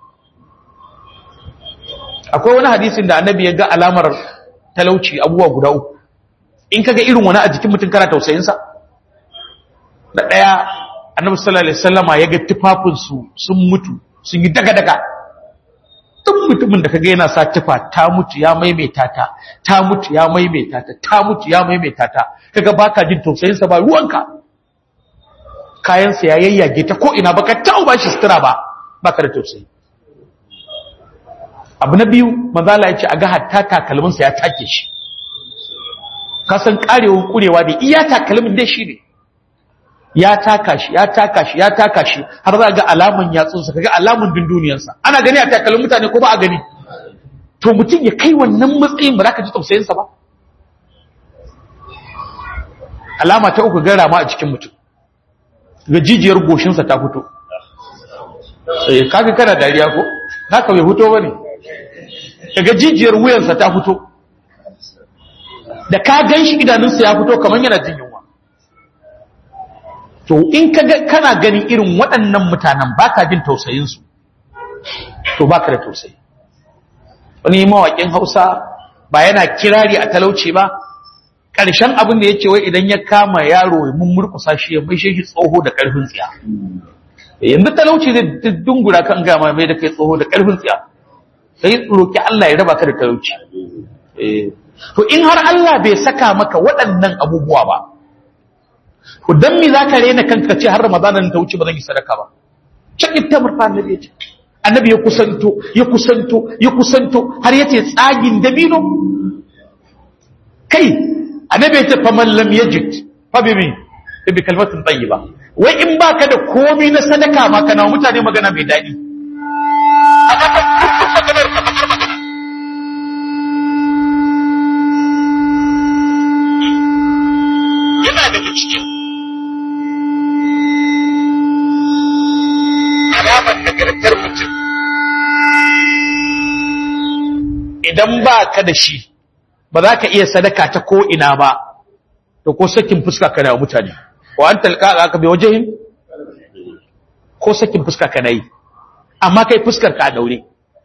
akwai wani hadisin da annabi ya ga alamar talauci abubuwa guda uku in ka ga irin wani a jikin mutum kana tausayinsa da ɗaya annabi sallallahu alaihi wasallama ya ga tufafinsu sun mutu sun yi daga-daga duk mutumin da kaga yana sa tufa ta mutu ya maimaita ta ta mutu ya maimaita ta ta mutu ya maimaita ta kaga baka jin tausayin sa ba ruwanka kayan sa ya yayyage ta ko ina baka taɓa ba shi sutura ba baka da tausayi abu na biyu manzo Allah ya ce aga hatta takalmin sa ya take shi ka san karewar kurewa da iya takalmin dai shi ne ya taka shi ya taka shi ya taka shi har za ga alamun yatsunsa kaga alamun dunduniyarsa ana gani a takalin mutane ko ba a gani to mutum ya kai wannan matsayin ba za ka ji tausayinsa ba alama ta uku gara ma a cikin mutum ga jijiyar goshinsa ta fito eh kaga kana dariya ko haka bai fito bane daga jijiyar wuyansa ta fito da ka gan shi idanunsa ya fito kamar yana jin yunwa to in kana ganin irin waɗannan mutanen ba ka jin tausayinsu to ba ka da tausayi wani mawaƙin hausa ba yana kirari a talauci ba ƙarshen abin da ya ce wai idan ya kama yaro mun murkusa shi ya mai shi tsoho da ƙarfin tsiya yanzu talauci zai dungura kan gama mai da kai tsoho da ƙarfin tsiya sai roki Allah ya raba ka da talauci to in har Allah bai saka maka waɗannan abubuwa ba to dan me zaka rena kanka ce har ramadanan ta wuce ba zan yi sadaka ba cikin tamurfa annabi ya ce annabi ya kusanto ya kusanto ya kusanto har yace tsagin dabino kai annabi ya ce faman lam yajid fa bi min bi kalmatin tayyiba wai in baka da komai na sadaka ma kana mutane magana mai dadi yana daga cikin alamar nagartar mutum idan ba ka da shi ba za ka iya sadaka ta ko'ina ba to ko sakin fuska ka na mutane wa an talka za ka bai wajehin ko sakin fuska ka na yi amma kai fuskar ka a daure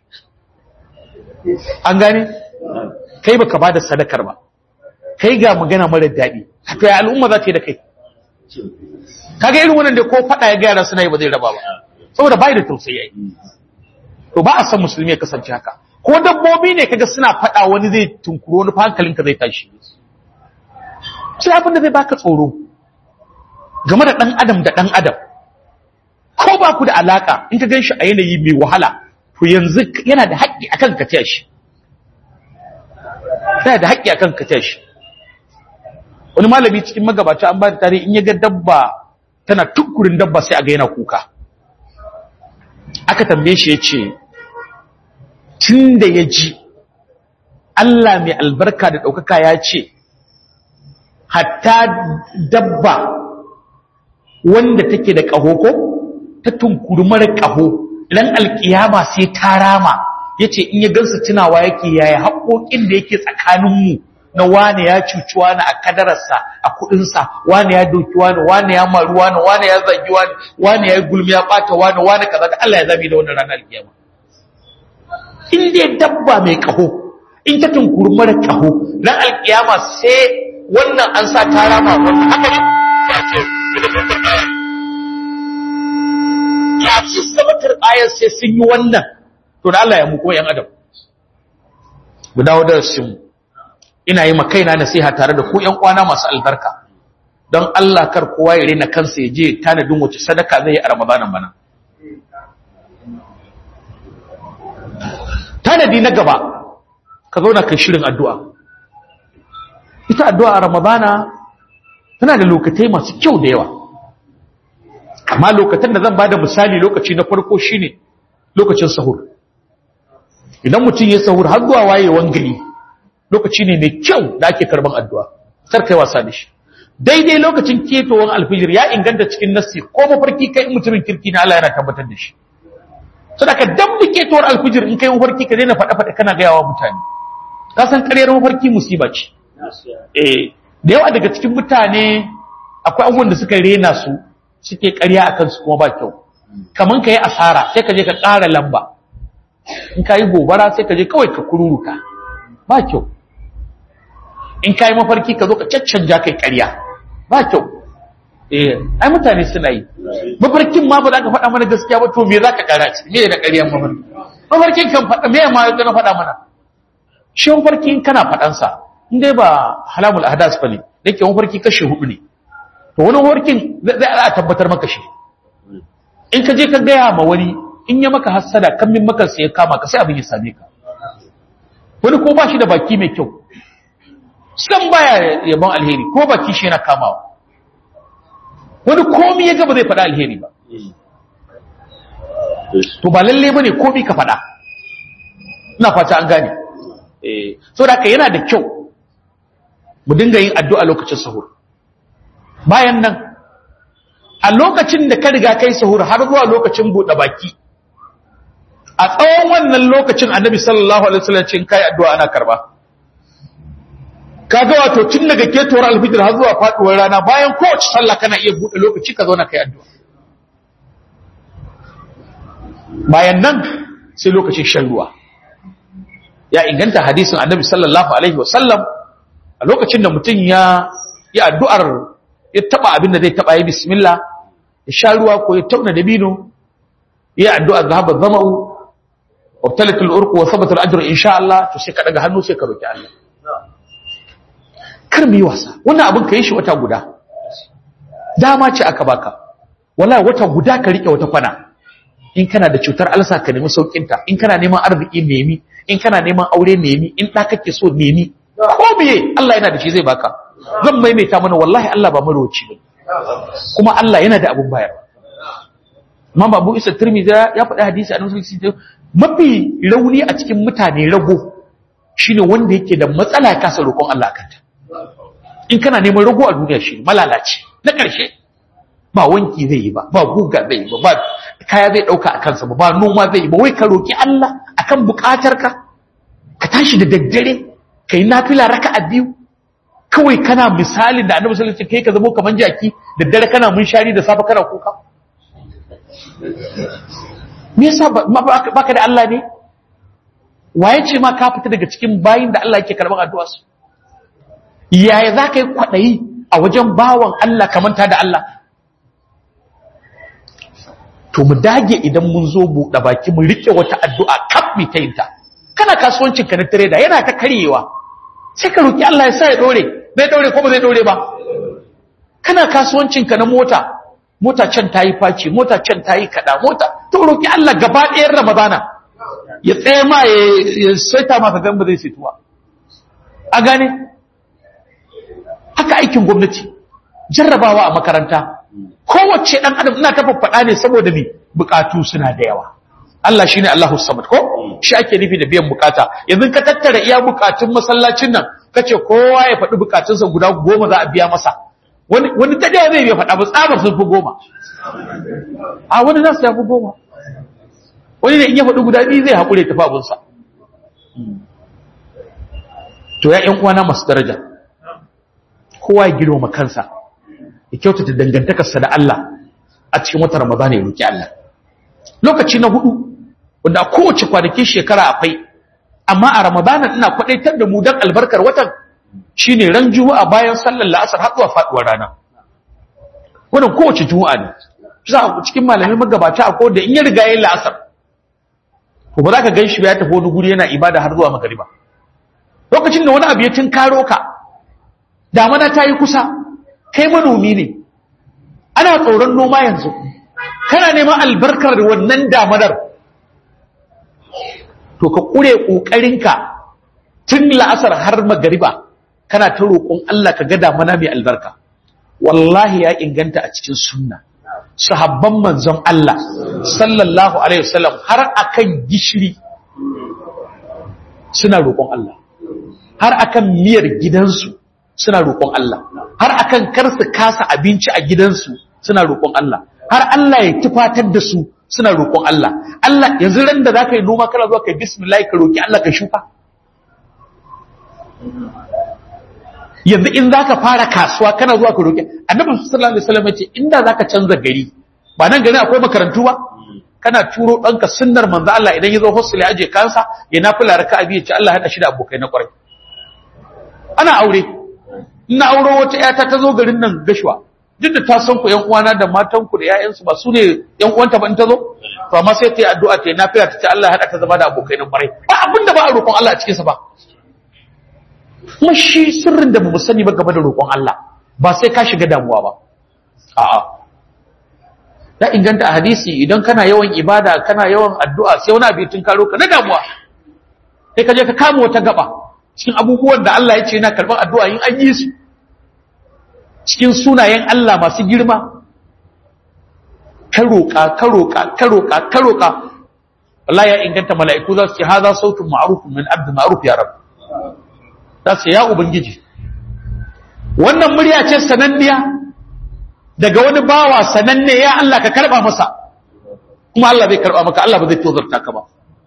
an gane kai ba ka ba da sadakar ba kai ga magana mara daɗi to ya al'umma za ta yi da kai kaga irin wannan da ko faɗa ya gyara suna yi ba zai raba ba saboda bai da tausayi to ba a san musulmi ya kasance haka ko dabbobi ne kaga suna faɗa wani zai tunkuro wani hankalinka zai tashi sai abin da zai baka tsoro game da ɗan adam da ɗan adam ko ba ku da alaka in ka gan shi a yanayi mai wahala to yanzu yana da haƙƙi akan ka taya shi yana da haƙƙi akan ka taya shi wani malami cikin magabata an ba da tarihi in ya ga dabba tana tukurin dabba sai a ga yana kuka aka tambaye shi ya ce tun da ya ji Allah mai albarka da ɗaukaka ya ce hatta dabba wanda take da ƙaho ko ta tunkuri mara ƙaho ran alƙiyama sai ta rama ya ce in ya gansu tunawa yake yaya haƙoƙin da yake tsakaninmu na wane ya cuci wane a kadararsa a kuɗinsa wane ya doki wane wane ya maru wane wane ya zagi wane wane ya gulmi ya ɓata wane wane kaza da Allah ya zabi da wannan ranar alƙiyama in dai dabba mai ƙaho in ta tunkuri mara ƙaho ran alƙiyama sai wannan an sa ta rama wannan haka ne ya ce ya ci sabatar ayar sai sun yi wannan to da Allah ya muku yan adam mu dawo da mu ina yi makaina nasiha tare da ku ƴan kwana masu albarka don Allah kar kowa ya rena kansa ya je tanadin wace sadaka zai yi a Ramadanan bana tanadi na gaba ka zauna kai shirin addu'a ita addu'a a Ramadana tana da lokatai masu kyau da yawa amma lokacin da zan bada misali lokaci na farko shine lokacin sahur idan mutum ya sahur har zuwa wayewan gari lokaci ne mai kyau da ake karban addu'a kar kai wasa da shi daidai lokacin ketowar alfijir ya inganta cikin nassi ko mafarki kai mutumin kirki na Allah yana tabbatar da shi saboda ka dan ketowar alfijir in kai mafarki ka daina faɗa faɗa kana gaya wa mutane ka san ƙaryar mafarki musiba ce eh da yawa daga cikin mutane akwai abubuwan da suka rena su suke ƙarya a kansu kuma ba kyau kaman ka yi asara sai ka je ka ƙara lamba in ka yi gobara sai ka je kawai ka kururuka ba kyau in ka yi mafarki ka zo ka caccanja kai ƙarya ba kyau eh ai mutane suna yi mafarkin ma ba za ka faɗa mana gaskiya ba to me za ka ƙara ci me da ƙaryan mafarki mafarkin kan faɗa me ma na faɗa mana shi mafarki in kana faɗansa in dai ba halamul ahdas ba ne da ke mafarki kashe hudu ne to wani mafarkin zai a tabbatar maka shi in ka je ka gaya ma wani in ya maka hassada kan min maka sai ya kama ka sai abin ya same ka wani ko ba shi da baki mai kyau san baya yabon alheri ko baki shi yana kamawa wani komi ya gaba zai faɗa alheri ba to ba lalle bane komi ka faɗa ina fata an gane eh so da haka yana da kyau mu dinga yin addu'a lokacin sahur bayan nan a lokacin da ka riga kai sahur har zuwa lokacin buɗe baki a tsawon wannan lokacin annabi sallallahu alaihi wasallam cin kai addu'a ana karba kaga wato tun daga ketowar alfitr har zuwa faduwar rana bayan kowace sallah kana iya buɗe lokaci ka zauna kai addu'a bayan nan sai lokacin shan ruwa ya inganta hadisin annabi sallallahu alaihi wasallam a lokacin da mutum ya yi addu'ar ya taba abin da zai taba yi bismillah ya sha ruwa ko ya tauna dabino ya addu'a zahaba zama'u wa talatul urqu wa thabata al-ajru insha Allah to sai ka daga hannu sai ka roki Allah kar mu yi wasa wannan abin ka yi shi wata guda dama ce aka baka wala wata guda ka rike wata kwana in kana da cutar alsa ka nemi saukinta in kana neman arziki nemi in kana neman aure nemi in ɗa kake so nemi ko biye Allah yana da shi zai baka zan maimaita mana wallahi Allah ba maroci ba kuma Allah yana da abun bayar Imam Abu Isa Tirmidhi ya faɗi hadisi a Nasarar Sisi mafi rauni a cikin mutane rago shine wanda yake da matsala ya kasa roƙon Allah kanta in kana neman rago a duniya shi malalaci na ƙarshe ba wanki zai yi ba ba guga zai yi ba ba kaya zai ɗauka a kansa ba ba noma zai yi ba wai ka roƙi Allah akan buƙatarka ka tashi da daddare ka yi nafila raka a biyu kawai kana misalin da annabi sallallahu alaihi wasallam kai ka zama kaman jaki da dare kana munshari da safa kana kuka me yasa baka da Allah ne waye ce ma ka fita daga cikin bayin da Allah yake karban addu'a su yaya za ka yi kwaɗayi a wajen bawan Allah kamanta da Allah to mu dage idan mun zo buɗe baki mu rike wata addu'a kaf mi ta yinta kana kasuwancin ka na trader yana ta karyewa sai ka roki Allah ya sa ya dore zai dore ko ba zai dore ba kana kasuwancin ka na mota mota can ta yi faci mota can ta yi kada mota to roki Allah gaba ɗayan Ramadana ya tsaye ma ya saita maka gan ba zai situwa a gane haka aikin gwamnati jarrabawa a makaranta kowace ɗan adam ina ta faɗa ne saboda me bukatu suna da yawa Allah shine Allahu samad ko shi ake nufi da biyan bukata yanzu ka tattara iya bukatun masallacin nan kace kowa ya faɗi bukatunsa guda goma za a biya masa wani wani ta da zai biya faɗa ba tsabar sun fi goma a wani za su yafi goma wani ne in ya faɗi guda biyu zai haƙure tafi abinsa to ya ƴan uwana masu daraja kowa ya girmama kansa ya kyautata dangantakarsa da Allah a cikin watan Ramadan ya roki Allah lokaci na hudu wanda kowace kwanakin shekara akwai amma a Ramadan ina kwadaitar da mu dan albarkar watan shine ran juma'a bayan sallar la'asar har zuwa faduwar rana wannan kowace juma'a ne za a cikin malamai magabata a da in ya riga yayin la'asar to ba za ka ganshi ba ya tafi wani guri yana ibada har zuwa magariba lokacin da wani abu ya tinkaro ka damana ta yi kusa kai manomi ne ana tsoron noma yanzu kana neman albarkar wannan damanar to ka ƙure ƙoƙarinka tun la'asar har magariba kana ta roƙon Allah ka ga damana mai albarka wallahi ya inganta a cikin sunna sahabban manzon Allah sallallahu alaihi wasallam har akan gishiri suna roƙon Allah har akan miyar gidansu suna roƙon Allah har akan karsu kasa abinci a gidansu suna roƙon Allah har Allah ya tufatar da su suna roƙon Allah Allah yanzu ran da zaka yi noma kana zuwa kai bismillah ka roki Allah ka shuka yanzu in zaka fara kasuwa kana zuwa ka roki Annabi sallallahu alaihi wasallam yace inda zaka canza gari ba nan gari akwai makarantu ba kana turo ɗanka sunnar manzo Allah idan ya zo hostel ya aje kansa ya nafila raka'a biyu ce Allah hada shi da abokai na kwarai ana aure ina auro wata ƴata ta zo garin nan gashwa duk da ta san ku ƴan uwana da matan ku da ƴaƴansu ba su ne ƴan uwanta ba in ta zo to amma sai ta yi addu'a ta yi nafila ta ce Allah hada ta zama da abokai na kwarai ba abin da ba a roƙon Allah a cikin sa ba kuma shi sirrin da mu sani ba game da roƙon Allah ba sai ka shiga damuwa ba a'a ya inganta a hadisi idan kana yawan ibada kana yawan addu'a sai wani abu tun karo ka na damuwa sai ka je ka kama wata gaba cikin abubuwan da Allah ya ce yana karɓar addu'a yin an yi su cikin sunayen Allah masu girma ka roƙa ka roƙa ka roƙa ka roƙa Allah ya inganta mala'iku za su ce haza sautun ma'rufun min abdu ma'ruf ya rab za su ya ubangiji wannan murya ce sananniya daga wani bawa sananne ya Allah ka karba masa kuma Allah zai karba maka Allah ba zai tozarta ka ba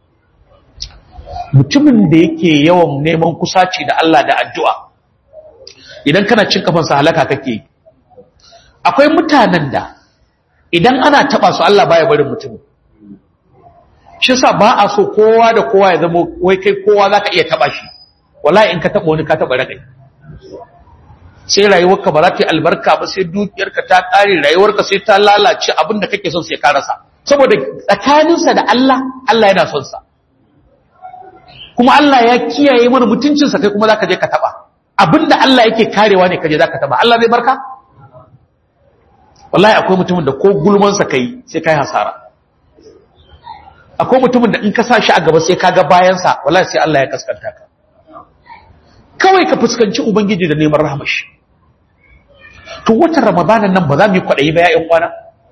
mutumin da yake yawan neman kusaci da Allah da addu'a idan kana cin kafansa halaka kake akwai mutanen da idan ana taba su Allah baya barin mutum shi yasa ba a so kowa da kowa ya zama wai kai kowa zaka iya taba shi wallahi in ka taba wani ka taba rakai sai rayuwarka ba za ta yi albarka ba sai dukiyarka ta ƙare rayuwarka sai ta lalace abin da kake son sai ka rasa saboda tsakaninsa da Allah Allah yana son sa kuma Allah ya kiyaye mana mutuncinsa kai kuma zaka je ka taba abin da Allah yake karewa ne kaje zaka taba Allah zai barka wallahi akwai mutumin da ko gulman sa kai sai kai hasara akwai mutumin da in ka sa shi a gaba sai ka ga bayan sa wallahi sai Allah ya kaskanta ka kawai ka fuskanci ubangiji da neman rahamashi to watan ramadanan nan ba za mu yi kwaɗayi ba ya'yan kwana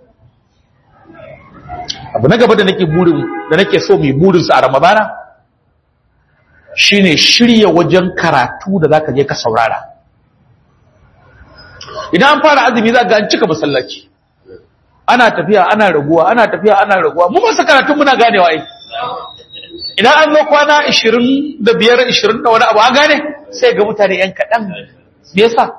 abu na gaba da nake burin da nake so mu yi burinsa a ramadana shine shirya wajen karatu da zaka je ka saurara idan an fara azumi za ga an cika masallaci ana tafiya ana raguwa ana tafiya ana raguwa mu masu karatun muna ganewa ai idan an zo kwana 25 20 da wani abu an gane sai ga mutane yan kaɗan me yasa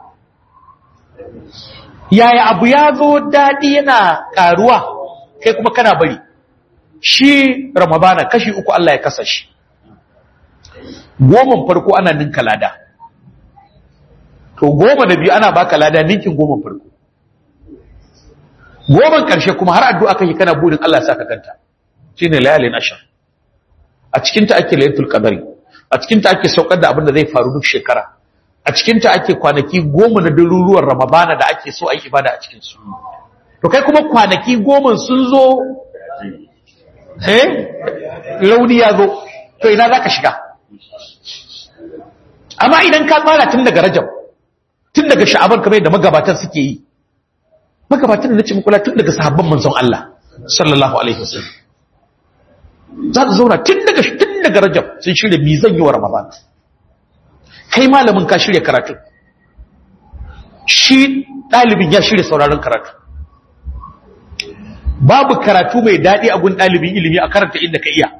yaya abu ya zo daɗi yana ƙaruwa kai kuma kana bari shi ramadana kashi uku Allah ya kasa shi goman farko ana ninka lada to goma da biyu ana baka lada ninkin goman farko goman ƙarshe kuma har addu'a kake kana burin Allah ya saka kanta shine layalin ashar a cikinta ake laylatul qadari a cikinta ake saukar da abin da zai faru duk shekara a cikinta ake kwanaki goma na daruruwan ramadana da ake so a yi ibada a cikinsu to kai kuma kwanaki goma sun zo eh rauni ya zo to ina za ka shiga amma idan ka tsara tun daga rajab tun daga sha'aban kamar yadda magabatan suke yi magabatan da na ce mukula tun daga sahabban manzon Allah sallallahu alaihi wasallam za ta zauna tun daga tun daga rajab sun shirya mi zan yi wa ramadan kai malamin ka shirya karatu shi ɗalibin ya shirya sauraron karatu babu karatu mai daɗi a gun ɗalibin ilimi a karanta inda ka iya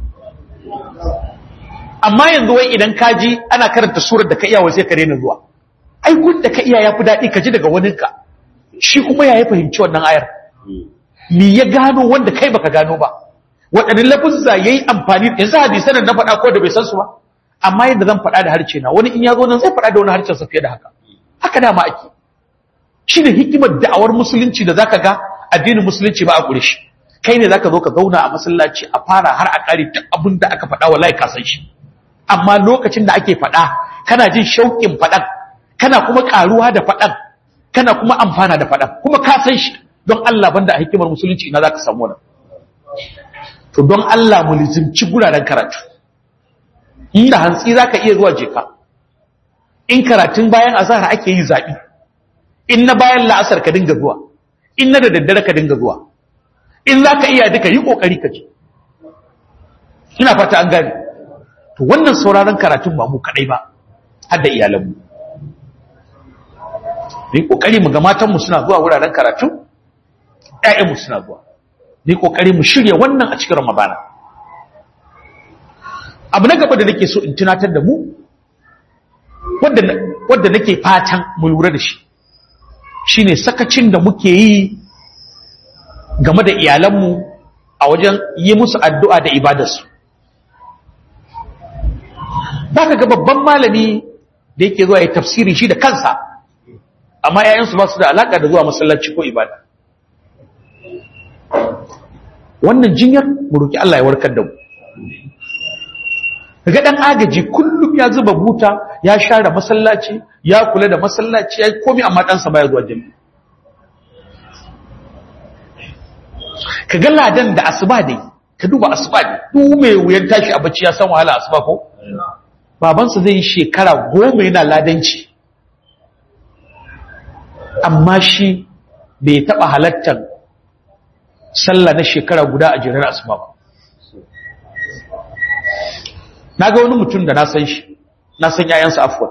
amma yanzu wai idan ka ji ana karanta surar da ka iya sai ka daina zuwa ai gun da ka iya ya fi daɗi ka ji daga waninka shi kuma ya yi fahimci wannan ayar me ya gano wanda kai baka gano ba waɗannan lafuzza ya yi amfani yanzu hadisan na faɗa ko da bai san su ba amma yadda zan faɗa da harshe na wani in ya zo nan zai faɗa da wani harshen sa fiye da haka haka dama ake shi ne hikimar da'awar musulunci da zaka ga addinin musulunci ba a ƙure shi kai ne zaka zo ka zauna a masallaci a fara har a ƙare duk abin da aka faɗa wallahi ka san shi amma lokacin da ake faɗa kana jin shauƙin faɗan kana kuma ƙaruwa da faɗan kana kuma amfana da faɗan kuma ka san shi don Allah banda a hikimar musulunci ina zaka samu wannan to don Allah mu lizimci guraren karatu inda hantsi zaka iya zuwa jeka in karatun bayan azhar ake yi zabi in na bayan la'asar ka dinga zuwa in na da daddare ka dinga zuwa in za ka iya duka yi ƙoƙari ka ce ina fata an gane to wannan sauraron karatun ba mu kaɗai ba har da iyalanmu mu yi ƙoƙari mu ga matanmu suna zuwa wuraren karatu ‘ya'yanmu suna zuwa mu yi ƙoƙari mu shirya wannan a cikin ramadana abu na gaba da nake so in tunatar da mu wadda nake fatan mu lura da shi shine sakacin da muke yi game da iyalanmu a wajen yi musu addu'a da ibadarsu ba ka ga babban malami da yake zuwa ya tafsiri shi da kansa amma ‘ya'yansu ba su da alaƙa da zuwa masallaci ko ibada wannan jinyar mu roki Allah ya warkar da mu ga dan agaji kullum ya zuba buta ya share masallaci ya kula da masallaci ya komi amma ɗansa baya zuwa jami'a ka ga ladan da asuba dai ka duba asuba ne duk mai wuyan tashi a bacci ya san wahala asuba ko babansa zai yi shekara goma yana ladanci amma shi bai taɓa halattar sallah na shekara guda a jirar asuba ba na ga wani mutum da na san shi na san yayansa afuwa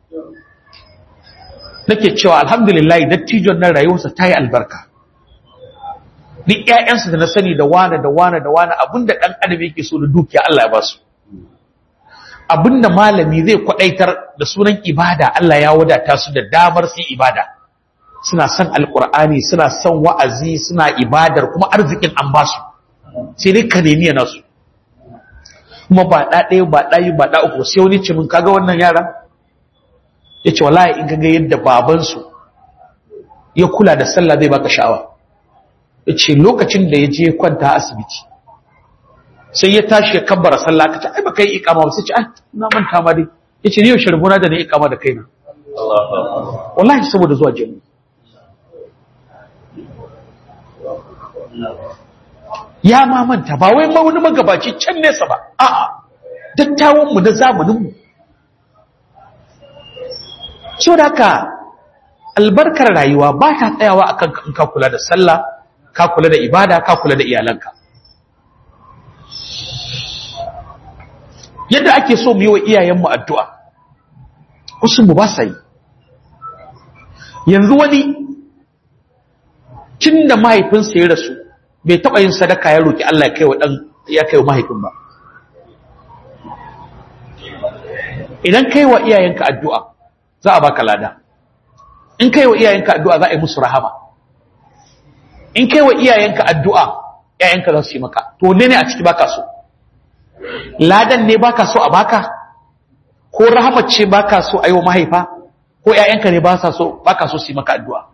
nake cewa alhamdulillah dattijon nan rayuwarsa ta yi albarka duk ƴaƴansa da na sani da wane da wane da wane abinda ɗan adam yake so da dukiya Allah ya ba su abinda malami zai kwadaitar da sunan ibada Allah ya wadata su da damar su ibada suna son alkur'ani suna son wa'azi suna ibadar kuma arzikin an ba su sai dai ka nemi yana su kuma ba ɗa ɗaya ba ɗayi ba ɗa uku sai wani ce min kaga wannan yara ya ce wallahi in kaga yadda babansu ya kula da sallah zai baka sha'awa ya ce lokacin da ya je kwanta asibiti sai ya tashi ya kabbara sallah ka ce ai baka yi ikama ba sai ce ai na manta ma dai ya ce ni yau sharbuna da na ikama da kaina wallahi saboda zuwa jami'a ya mamanta ba wai wani magabaci can nesa ba a'a dattawanmu na zamaninmu so da ka albarkar rayuwa ba ta tsayawa akan in ka kula da sallah ka kula da ibada ka kula da iyalanka yadda ake so mu yi wa iyayenmu addu'a wasu mu ba sa yi yanzu wani tun da mahaifinsa ya rasu bai taɓa yin sadaka ya roƙi Allah ya kai wa mahaifin ba idan kai wa iyayenka addu'a za a baka lada in kai wa iyayenka addu'a za a yi musu rahama in kai wa iyayenka addu'a ‘ya'yanka za su yi maka to ne ne a ciki baka so ladan ne baka so a baka ko rahamar ce baka so a yi wa mahaifa ko ‘ya'yanka ne baka so su yi maka addu'a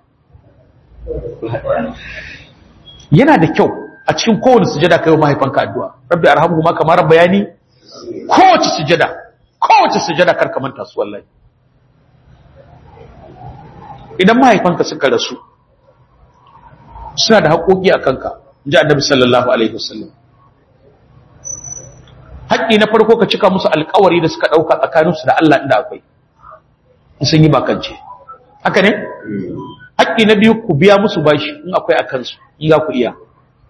yana da kyau a cikin kowane sujada kai wa mahaifanka addu'a rabbi arhamhu ma kamar bayani kowace sujada kowace sujada karka manta su wallahi idan mahaifanka suka rasu suna da haƙoƙi a kanka ji annabi sallallahu alaihi wasallam haƙƙi na farko ka cika musu alƙawari da suka ɗauka tsakaninsu da Allah inda akwai in sun yi bakance haka ne haƙƙi na biyu ku biya musu bashi in akwai a kansu in za ku iya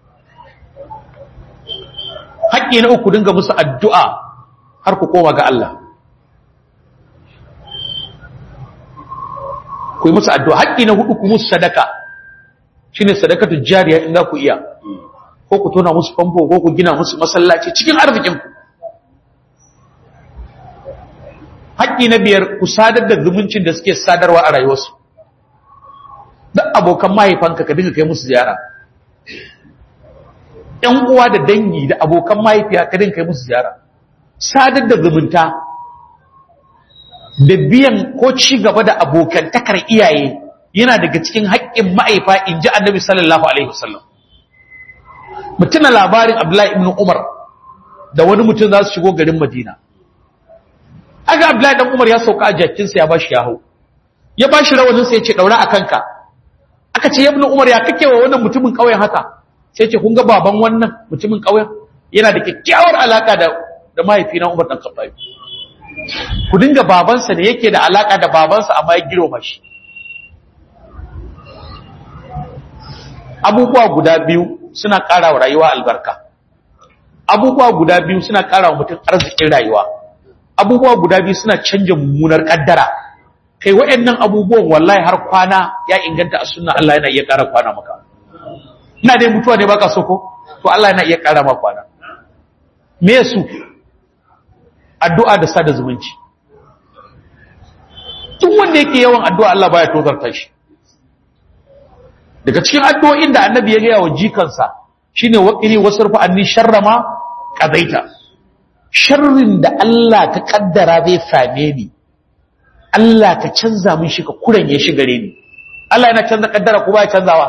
haƙƙi na uku dinga musu addu'a har ku koma ga Allah ku yi musu addu'a haƙƙi na hudu ku musu sadaka shi ne sadakatu jariya in za ku iya ko ku tona musu famfo ko ku gina musu masallaci cikin arzikinku haƙƙi na biyar ku sadar da zumuncin da suke sadarwa a rayuwarsu duk abokan mahaifanka ka dinga kai musu ziyara ‘yan uwa da dangi da abokan mahaifiya ka dinga kai musu ziyara sadar da zumunta da biyan ko ci gaba da abokantakar iyaye yana daga cikin haƙƙin ma'aifa in ji annabi sallallahu alaihi wasallam mutuna labarin abdullahi ibn umar da wani mutum za su shigo garin madina aga abdullahi dan umar ya sauka a jakinsa ya bashi yaho ya bashi rawaninsa ya ce daura a kanka aka ce ibn umar ya kake wa wannan mutumin ƙauyen haka sai ce kun ga baban wannan mutumin ƙauyen yana da kyakkyawar alaka da da mahaifina umar dan khattabi ku dinga babansa da yake da alaka da babansa amma ya girma shi abubuwa guda biyu suna ƙara wa rayuwa albarka abubuwa guda biyu suna ƙara wa mutum arzikin rayuwa abubuwa guda biyu suna canja mummunar ƙaddara kai waɗannan abubuwan wallahi har kwana ya inganta a sunna Allah yana iya ƙara kwana maka ina dai mutuwa ne baka so ko to Allah yana iya ƙara maka kwana me su addu'a da sada zumunci duk wanda yake yawan addu'a Allah baya tozarta shi daga cikin addu'o'in da annabi ya gaya wa jikansa shine waqini wasarfa anni sharrama qadaita sharrin da Allah ka kaddara zai same ni Allah ka canza min shi ka kuranye shi gare ni Allah yana canza kaddara ko ba canzawa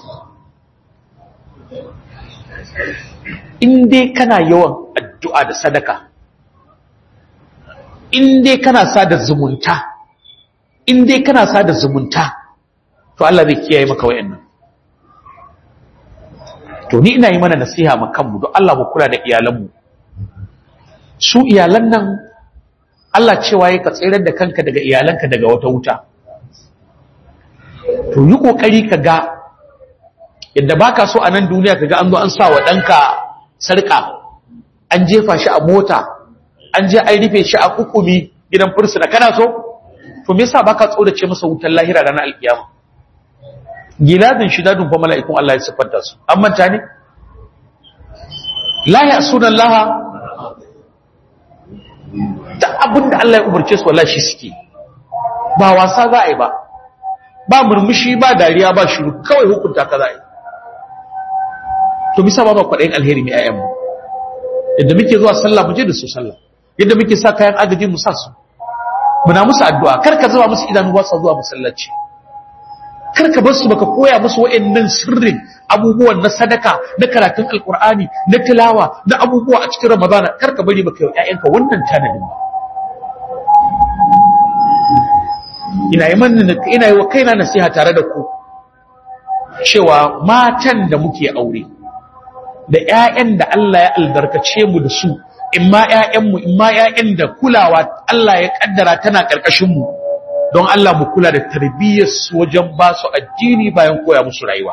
in dai kana yawan addu'a da sadaka in dai kana sada zumunta in dai kana sada zumunta to Allah zai kiyaye maka wayannan to ni ina yi mana nasiha ma kanmu don Allah mu kula da iyalanmu su iyalan nan Allah cewa ya ka tsirar da kanka daga iyalanka daga wata wuta to yi kokari ka ga yadda baka so a nan duniya ka ga an zo an sa wa ɗanka sarƙa an jefa shi a mota an je an rufe shi a hukumi gidan fursuna kana so to me yasa baka tsorace masa wutar lahira ranar alkiyama giladin shidadun fa mala'ikun Allah ya siffanta su an manta ne la ya'suna Allah da abinda Allah ya umarce su wallahi shi suke ba wasa za a yi ba ba murmushi ba dariya ba shiru kawai hukunta ka za a yi to bisa ba ba kwaɗayin alheri mai ayyan mu yadda muke zuwa sallah mu je da su sallah yadda muke sa kayan agaji mu sa su muna musu addu'a kar ka zuba musu idanu ba su zuwa masallaci kar ka bar su baka koya musu wa'annan sirrin abubuwan na sadaka na karatun alqur'ani na tilawa na abubuwa a cikin ramadana kar ka bari baka yi ƴaƴanka wannan tanadin ba ina yi manna ina yi wa kaina nasiha tare da ku cewa matan da muke aure da ƴaƴan da Allah ya albarkace mu da su imma ƴaƴanmu imma ƴaƴan da kulawa Allah ya kaddara tana karkashin mu don Allah mu kula da tarbiyyar su wajen ba su addini bayan koya musu rayuwa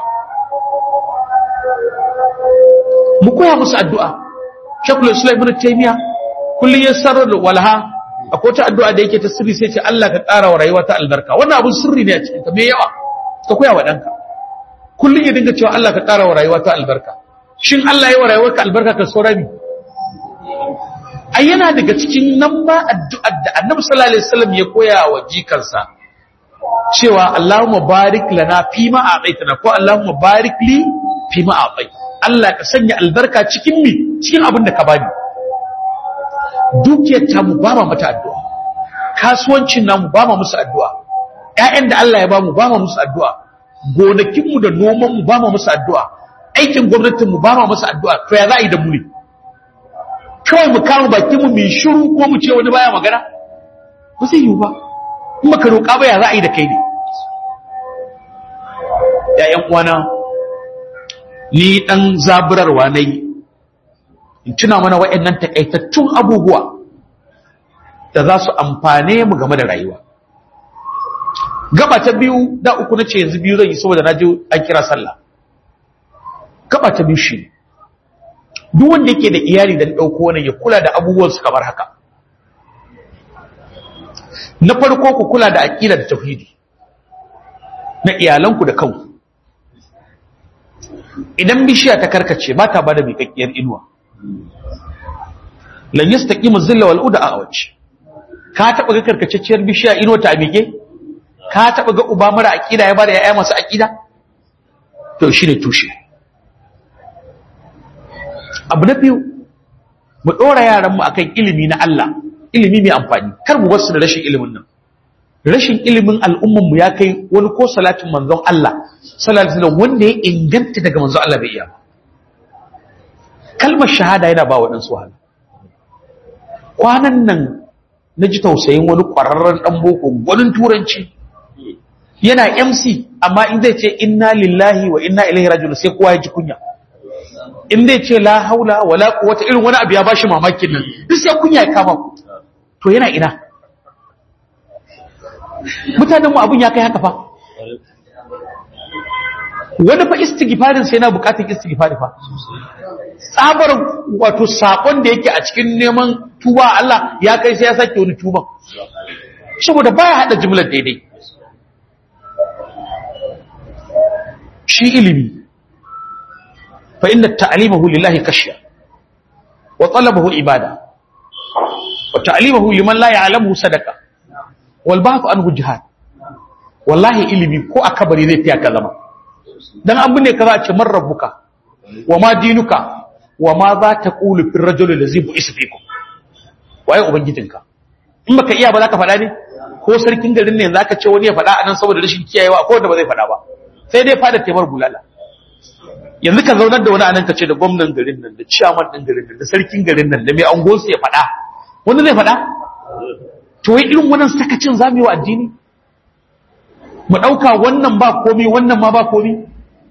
mu koya musu addu'a Sheikhul Islam Ibn Taymiyyah kullun yasarar walha akwai ta addu'a da yake ta sirri sai ce Allah ka ƙara wa rayuwa ta albarka wannan abun sirri ne a cikin ta me yawa ka koya wa danka kullun ya dinga cewa Allah ka ƙara wa rayuwa ta albarka shin Allah ya wa rayuwarka albarka ka saura mi ai yana daga cikin nan ba addu'ar da Annabi sallallahu alaihi wasallam ya koya wa jikansa cewa Allahumma barik lana fi ma a'taitana ko Allahumma barik li fi ma a'tait Allah ka sanya albarka cikin mi cikin abin da ka bani dukiyar ta mu ba ma mata addu'a kasuwancin namu ba ma musu addu'a ƴaƴan da Allah ya ba mu ba ma musu addu'a gonakin mu da noman mu ba ma musu addu'a aikin gwamnatin mu ba ma musu addu'a to ya za a yi da mu ne kawai mu kama bakin mu mai shiru ko mu ce wani baya magana ba zai yiwu ba in baka roƙa ba ya za a yi da kai ne ƴaƴan uwana ni dan zaburarwa nayi in tuna mana waɗannan takaitattun abubuwa da za su amfane mu game da rayuwa gaba ta biyu da uku na ce yanzu biyu zan yi saboda na ji an kira sallah gaba ta biyu shi duk wanda yake da iyali da ɗauko wannan ya kula da abubuwansu kamar haka na farko ku kula da aƙida da tauhidi na iyalanku da kanku idan bishiya ta karkace ba ta ba da miƙaƙƙiyar inuwa lan yastaqimu zilla wal uda a wace ka taba ga karkacecciyar bishiya inuwa ta miƙe ka taba ga uba mara aqida ya bada yaya masu aqida to shine tushe abu na biyu mu dora yaran mu akan ilimi na Allah ilimi mai amfani kar mu wasu da rashin ilimin nan rashin ilimin al'umman mu ya kai wani ko salatin manzon Allah sallallahu alaihi wasallam wanda ya inganta daga manzon Allah bai iya kalmar shahada yana ba waɗansu wahala kwanan nan na ji tausayin wani ƙwararren ɗan boko gwanin turanci yana mc amma in zai ce inna lillahi wa inna ilaihi rajiun sai kowa ya ji kunya in zai ce la haula wala quwwata irin wani abu ya bashi mamakin nan duk sai kunya ya kama to yana ina mutanenmu abun ya kai haka fa wani fa istighfarin sai yana bukatar istighfari fa tsabar wato sakon da yake a cikin neman tuba Allah ya kai sai ya sake wani tuban saboda baya hada jimlar daidai shi ilimi fa inna ta'limahu lillahi kashya wa talabahu ibada wa ta'limahu liman la ya'lamu sadaqa wal ba'th anhu jihad wallahi ilimi ko a kabari zai fiya ka zama dan an binne ka za a ce man rabbuka wa ma dinuka wa ma za ta qulu fil rajuli allazi bu'isa fikum waye ubangijinka in baka iya ba za ka faɗa ne ko sarkin garin ne za ka ce wani ya faɗa a nan saboda rashin kiyayewa ko wanda ba zai faɗa ba sai dai fada taimar bulala yanzu ka zaunar da wani anan ka ce da gwamnan garin nan da ciyaman ɗin garin nan da sarkin garin nan da mai angonsu ya faɗa wani zai faɗa to wai irin wannan sakacin za mu yi wa addini mu ɗauka wannan ba komi wannan ma ba komi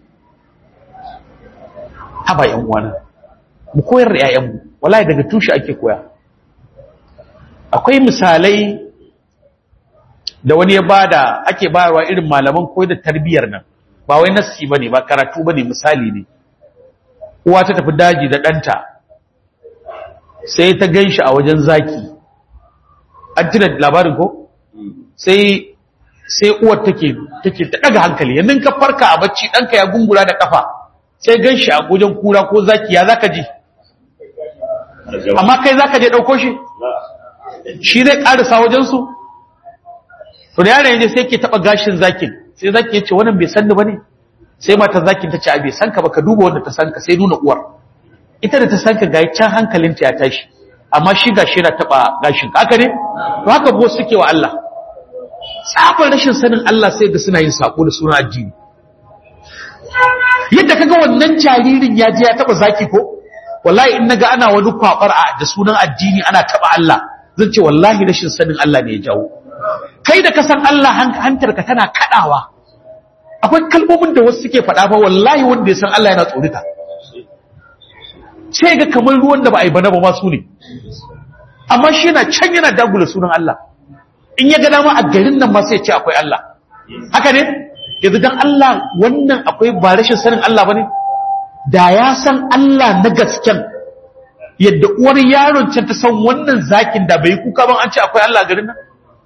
haba yan uwana mu koyar da 'ya'yanmu wallahi daga tushe ake koya akwai misalai da wani ya bada ake bayarwa irin malaman koyar da tarbiyyar nan ba wai nassi bane ba karatu bane misali ne uwa ta tafi daji da ɗanta sai ta ganshi a wajen zaki an tuna labarin ko sai sai uwar take take ta daga hankali yanzu ka farka a bacci ɗanka ya gungura da kafa sai ganshi a wajen kura ko zaki ya zaka ji amma kai zaka je ɗauko shi shi zai ƙarisa wajensu to da yaron yaje sai ke taba gashin zakin sai zaki yace wannan bai san ni bane sai mata zakin ta ce a bai san ka ba ka duba wanda ta san ka sai nuna uwar ita da ta san ka ga can hankalinta ya tashi amma shi gashi yana taba gashin haka ne to haka bo suke wa Allah tsafin rashin sanin Allah sai ga suna yin sako da sunan addini yadda kaga wannan jaririn ya je ya taba zaki ko wallahi in naga ana wani kwabar da sunan addini ana taba Allah zan ce wallahi rashin sanin Allah ne ya jawo kai da ka san Allah hantarka tana kadawa akwai kalmomin da wasu suke faɗa ba wallahi wanda ya san Allah yana tsorita sai ga kamar ruwan da ba a yi bana ba ma su ne amma shi yana can yana dagula sunan Allah in ya ga dama a garin nan ma sai ya ce akwai Allah haka ne yanzu dan Allah wannan akwai ba rashin sanin Allah bane da ya san Allah na gasken yadda uwar yaron can ta san wannan zakin da bai kuka ban an ce akwai Allah garin nan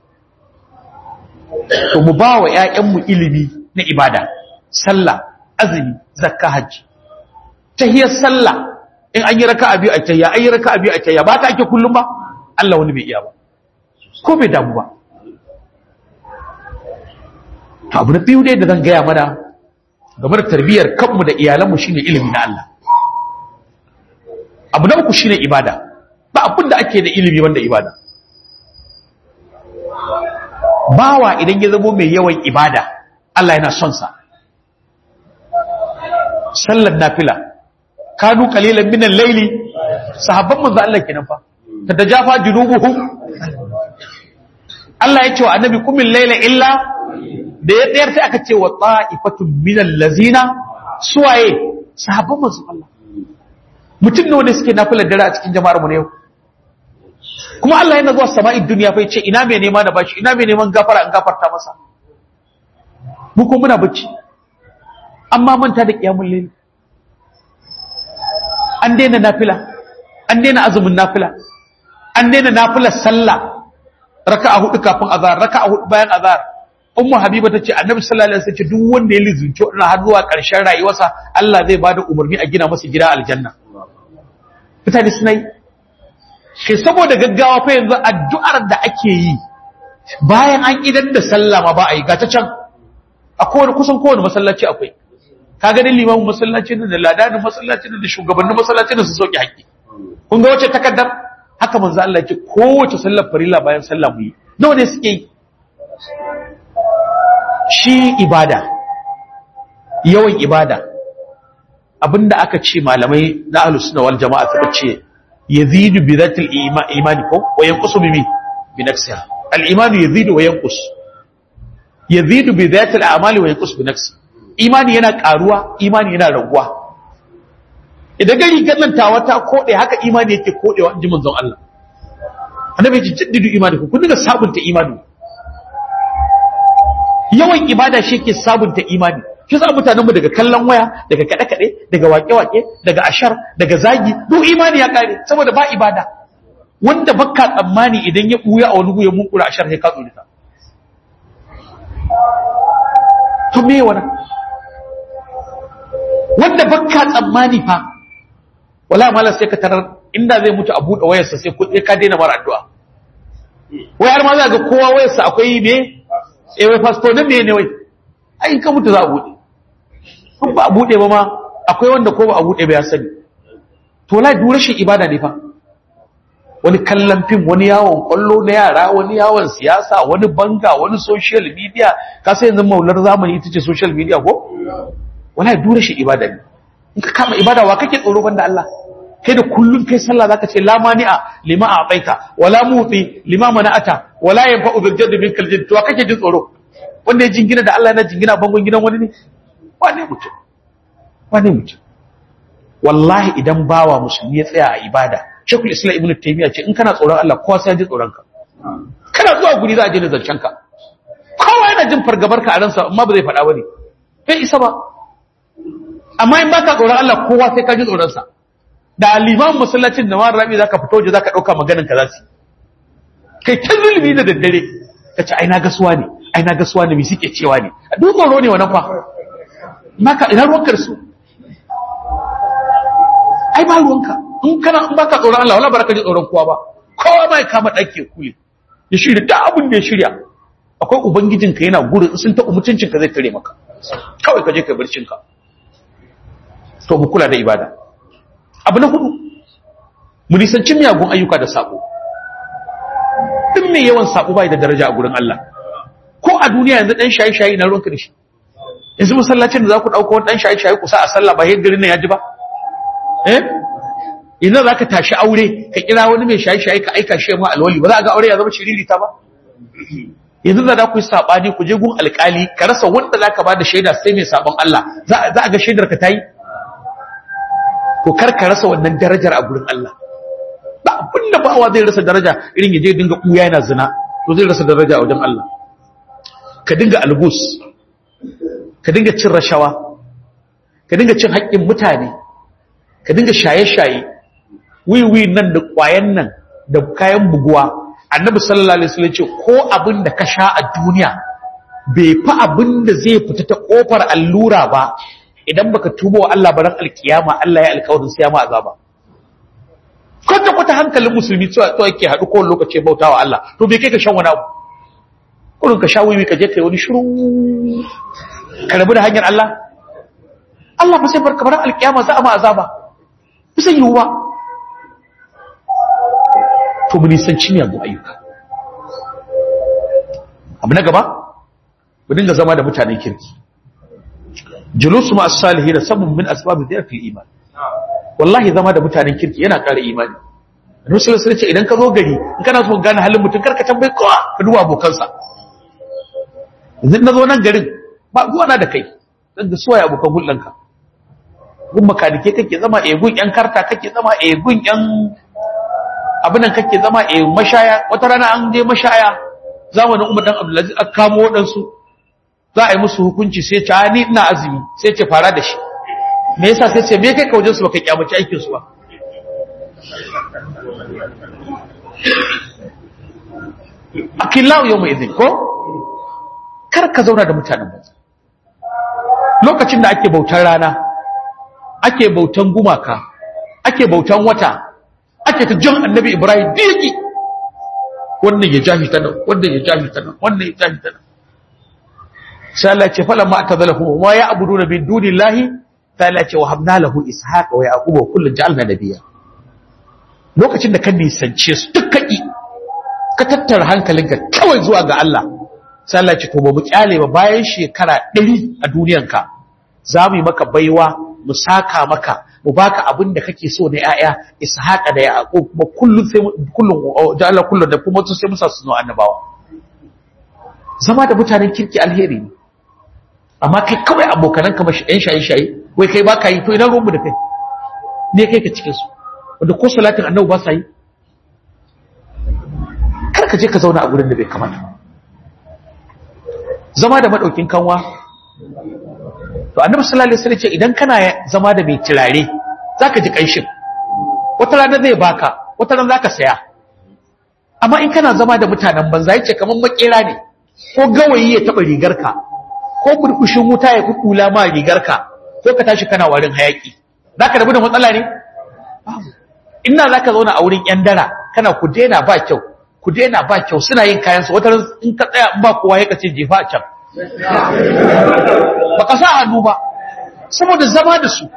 to mu ba wa ƴaƴanmu ilimi na ibada sallah azumi zakka hajji tahiyar sallah in an yi raka'a biyu a tahiyya an yi raka'a biyu a tahiyya ba ta ake kullum ba Allah wani bai iya ba ko bai damu ba to abu na biyu dai da zan gaya mana game da tarbiyyar kanmu da iyalanmu shine ilimi na Allah abu na uku shine ibada ba abin da ake da ilimi wanda ibada bawa idan ya zamo mai yawan ibada Allah yana son sa sallar nafila kanu qalilan min al-layli sahabban manzo Allah kenan fa tatajafa junubuhum Allah ya ce wa annabi kumil layla illa da ya tsayar sai aka ce wa ta'ifatun min allazina suwaye sahabban manzo Allah mutum ne wanda suke nafilar dare a cikin jama'ar mu ne yau kuma Allah yana zuwa sama'id duniya fa yace ina mai nema na bashi ina mai neman gafara an gafarta masa mu ko muna bacci amma manta da kiyamul layl an daina nafila an daina azumin nafila an daina nafilar sallah raka'a hudu kafin azhar raka'a hudu bayan azhar ummu habiba tace annabi sallallahu alaihi wasallam duk wanda ya lizinci wannan har zuwa karshen rayuwarsa Allah zai bada umarni a gina masa gida aljanna mutane suna yi shi saboda gaggawa fa yanzu addu'ar da ake yi bayan an idan da sallah ma ba a yi ga ta can a kowane kusan kowane masallaci akwai ka ga dai limamin masallacin da ladanin masallacin da shugabannin masallacin da su sauke haƙƙi kun ga wace takaddar haka manzo Allah ya ce kowace sallar farilla bayan sallah mu yi nawa ne suke yi shi ibada yawan ibada abinda aka ce malamai na ahlus sunna wal jama'a suka ce yazidu bi dhatil imani ko wa yanqusu bi bi nafsiha al imanu yazidu wa yanqus yazidu bi dhatil a'mali wa yanqus bi nafsi imani yana karuwa imani yana raguwa idan gari gannan tawa ta kode haka imani yake kodewa inji manzon Allah annabi ya jaddidu imani ku dinga sabunta imani yawan ibada shi ke sabunta imani shi sa mutanenmu daga kallon waya daga kaɗe-kaɗe daga waƙe-waƙe daga ashar daga zagi duk imani ya ƙare saboda ba ibada wanda bakka tsammani idan ya ɓuya a wani guya mun kura ashar sai ka tsorita to me wani wanda bakka tsammani fa wala mala sai ka tarar inda zai mutu a buɗe wayarsa sai kuɗi ka daina mara addu'a wayar ma za ga kowa wayarsa akwai ne eh wai fasto ne me ne wai ai ka mutu za a buɗe in ba a buɗe ba ma akwai wanda ko ba a buɗe ba ya sani to la duk rashin ibada ne fa wani kallon fim wani yawon kwallo na yara wani yawon siyasa wani banga wani social media ka sai yanzu maular zamani ita ce social media ko wala duk rashin ibada ne in ka kama ibada wa kake tsoro banda Allah kai da kullun kai sallah zaka ce la mani'a lima a'taita wala muti lima mana'ata wala yanfa'u bil jadd min kal jadd to kake jin tsoro wanda ya jingina da Allah yana jingina bangon gidan wani ne wane mutum wane mutum wallahi idan bawa musulmi ya tsaya a ibada shekul islam ibnu taymiya ce in kana tsoron Allah kowa sai ya ji tsoron ka kana zuwa guri za a je da zancen ka kowa yana jin fargabar ka a ransa amma ba zai faɗa bane bai isa ba amma in baka tsoron Allah kowa sai ka ji tsoron sa da liman masallacin da mara rabi zaka fito je zaka dauka maganin ka zasu kai ta zulmi da daddare kace ai na gasuwa ne ai na gasuwa ne mi suke cewa ne duk tsoro ne wannan fa maka ina ruwanka da su ai ba ruwanka in kana in baka tsoron Allah wala baraka ji tsoron kowa ba kowa ma ya kama dake kule ya shirya da abin da ya shirya akwai ubangijinka yana gurin sun taɓa mutuncinka zai tare maka kawai ka je ka barcinka to mu kula da ibada abu na hudu mu nisanci miyagun ayyuka da sabo duk mai yawan sabo bai da daraja a gurin Allah ko a duniya yanzu dan shayi-shayi na ruwanka da shi yanzu masallacin da za ku ɗauko wani dan shayi-shayi ku sa a sallah ba garin nan ya ji ba eh ina za ka tashi aure ka kira wani mai shayi-shayi ka aika shi ma alwali ba za a ga aure ya zama shiririta ba yanzu da za ku yi saɓani ku je gun alƙali ka rasa wanda za ka ba da shaida sai mai saɓon Allah za a ga shaidar ka ta yi to kar ka rasa wannan darajar a gurin Allah ba abin da bawa zai rasa daraja irin ya je dinga kuya yana zina to zai rasa daraja a wajen Allah ka dinga algus ka dinga cin rashawa ka dinga cin haƙƙin mutane ka dinga shaye-shaye wiwi nan da ƙwayan nan da kayan buguwa annabi sallallahu alaihi wasallam ce ko abin da ka sha a duniya bai fi abin da zai fita ta kofar allura ba idan baka tuba wa Allah baran alkiyama Allah ya alkawarin sai ya ma azaba kwata kwata hankalin musulmi cewa to yake haɗu kowane lokaci bauta wa Allah to bai kai ka shan wani abu kurin ka sha wiwi ka je kai wani shiru ka rabu da hanyar Allah Allah ba sai barka baran alkiyama za a ma azaba bisa yiwuwa to mu nisanci miyagun ayyuka abu na gaba mu dinga zama da mutanen kirki julusu ma as-salihin sabun min asbab dhikr iman wallahi zama da mutanen kirki yana ƙara imani Rasul sai ce idan ka zo gari in kana so gane halin mutum karka tambaye kowa ka duba abokansa yanzu na zo nan garin ba zuwa na da kai dan da suwaye abokan hulɗanka gun makanike kake zama eh gun yan karta kake zama eh gun yan abinan kake zama eh mashaya wata rana an je mashaya zamanin Umar dan Abdulaziz aka kamo wadansu za a yi musu hukunci sai ce ni ina azumi sai ce fara da shi me yasa sai ce me kai ka wajen su baka kyamaci aikin su ba akillahu yawma idin ko kar ka zauna da mutanen banza lokacin da ake bautar rana ake bautan gumaka ake bautan wata ake ta jan annabi ibrahim diki wannan ya jahi ta nan wannan ya jahi ta nan wannan ya jahi ta nan sai Allah ce falan ma atazalahu wa ya abuduna min dunillahi ta Allah ce wa habna lahu ishaqa wa yaquba kullun ja'alna nabiyya lokacin da ka nisance su dukkan ka tattara hankalinka kawai zuwa ga Allah sai Allah ce to ba mu kyale ba bayan shekara 100 a duniyanka za mu yi maka baiwa mu saka maka mu baka abin da kake so na yaya ishaqa da yaqub kuma kullun sai kullun da Allah kullun da kuma sai musa su zo annabawa zama da mutanen kirki alheri ne amma kai kawai abokanan ka mashi ɗan shaye shaye wai kai baka yi to ina ruwan mu da kai ne kai ka cikin su wanda ko salatin annabi ba sa yi kar ka je ka zauna a gurin da bai kamata zama da madaukin kanwa to annabi sallallahu alaihi wasallam ce idan kana zama da mai turare zaka ji kanshin wata rana zai baka wata rana zaka saya amma in kana zama da mutanen banza yace kaman makera ne ko gawayi ya taba rigarka ko burkushin wuta ya kukula ma rigarka ko ka tashi kana warin hayaki zaka rabu da matsala ne ina zaka zauna a wurin yan dara kana ku daina ba kyau ku daina ba kyau suna yin kayan su wata in ka tsaya in ba kowa ya kace jefa a can baka sa hannu ba saboda zama da su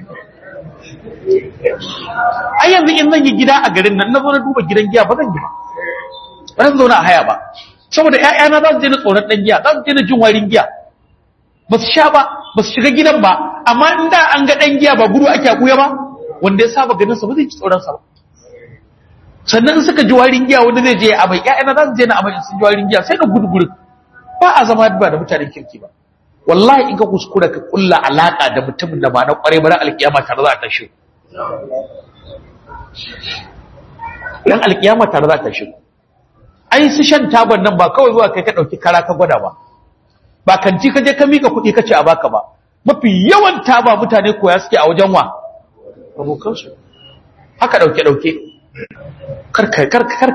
ai yanzu in zan yi gida a garin nan na zo na duba gidan giya ba zan yi ba ba zan zauna a haya ba saboda ƴaƴana za su je na tsoron ɗan giya za su je na jin warin giya ba su sha ba ba su shiga gidan ba amma in da an ga ɗan giya ba gudu ake akuya ba wanda ya saba ganin sa ba zai ci tsoron sa ba sannan in suka ji warin giya wanda zai je amai ƴaƴana za su je na amai in sun ji warin giya sai na gudu gudu ba a zama ba da mutanen kirki ba wallahi in ka kuskura ka kulla alaka da mutumin da ba na kware ba ran alkiyama tare za a tashi ran alkiyama tare za a tashi ai su shan taban nan ba kawai zuwa kai ka dauki kara ka gwada ba ba kanti ka je ka mika kuɗi ka ce a baka ba mafi yawan taba mutane koya suke a wajen wa abokansu haka dauke dauke kar kar kar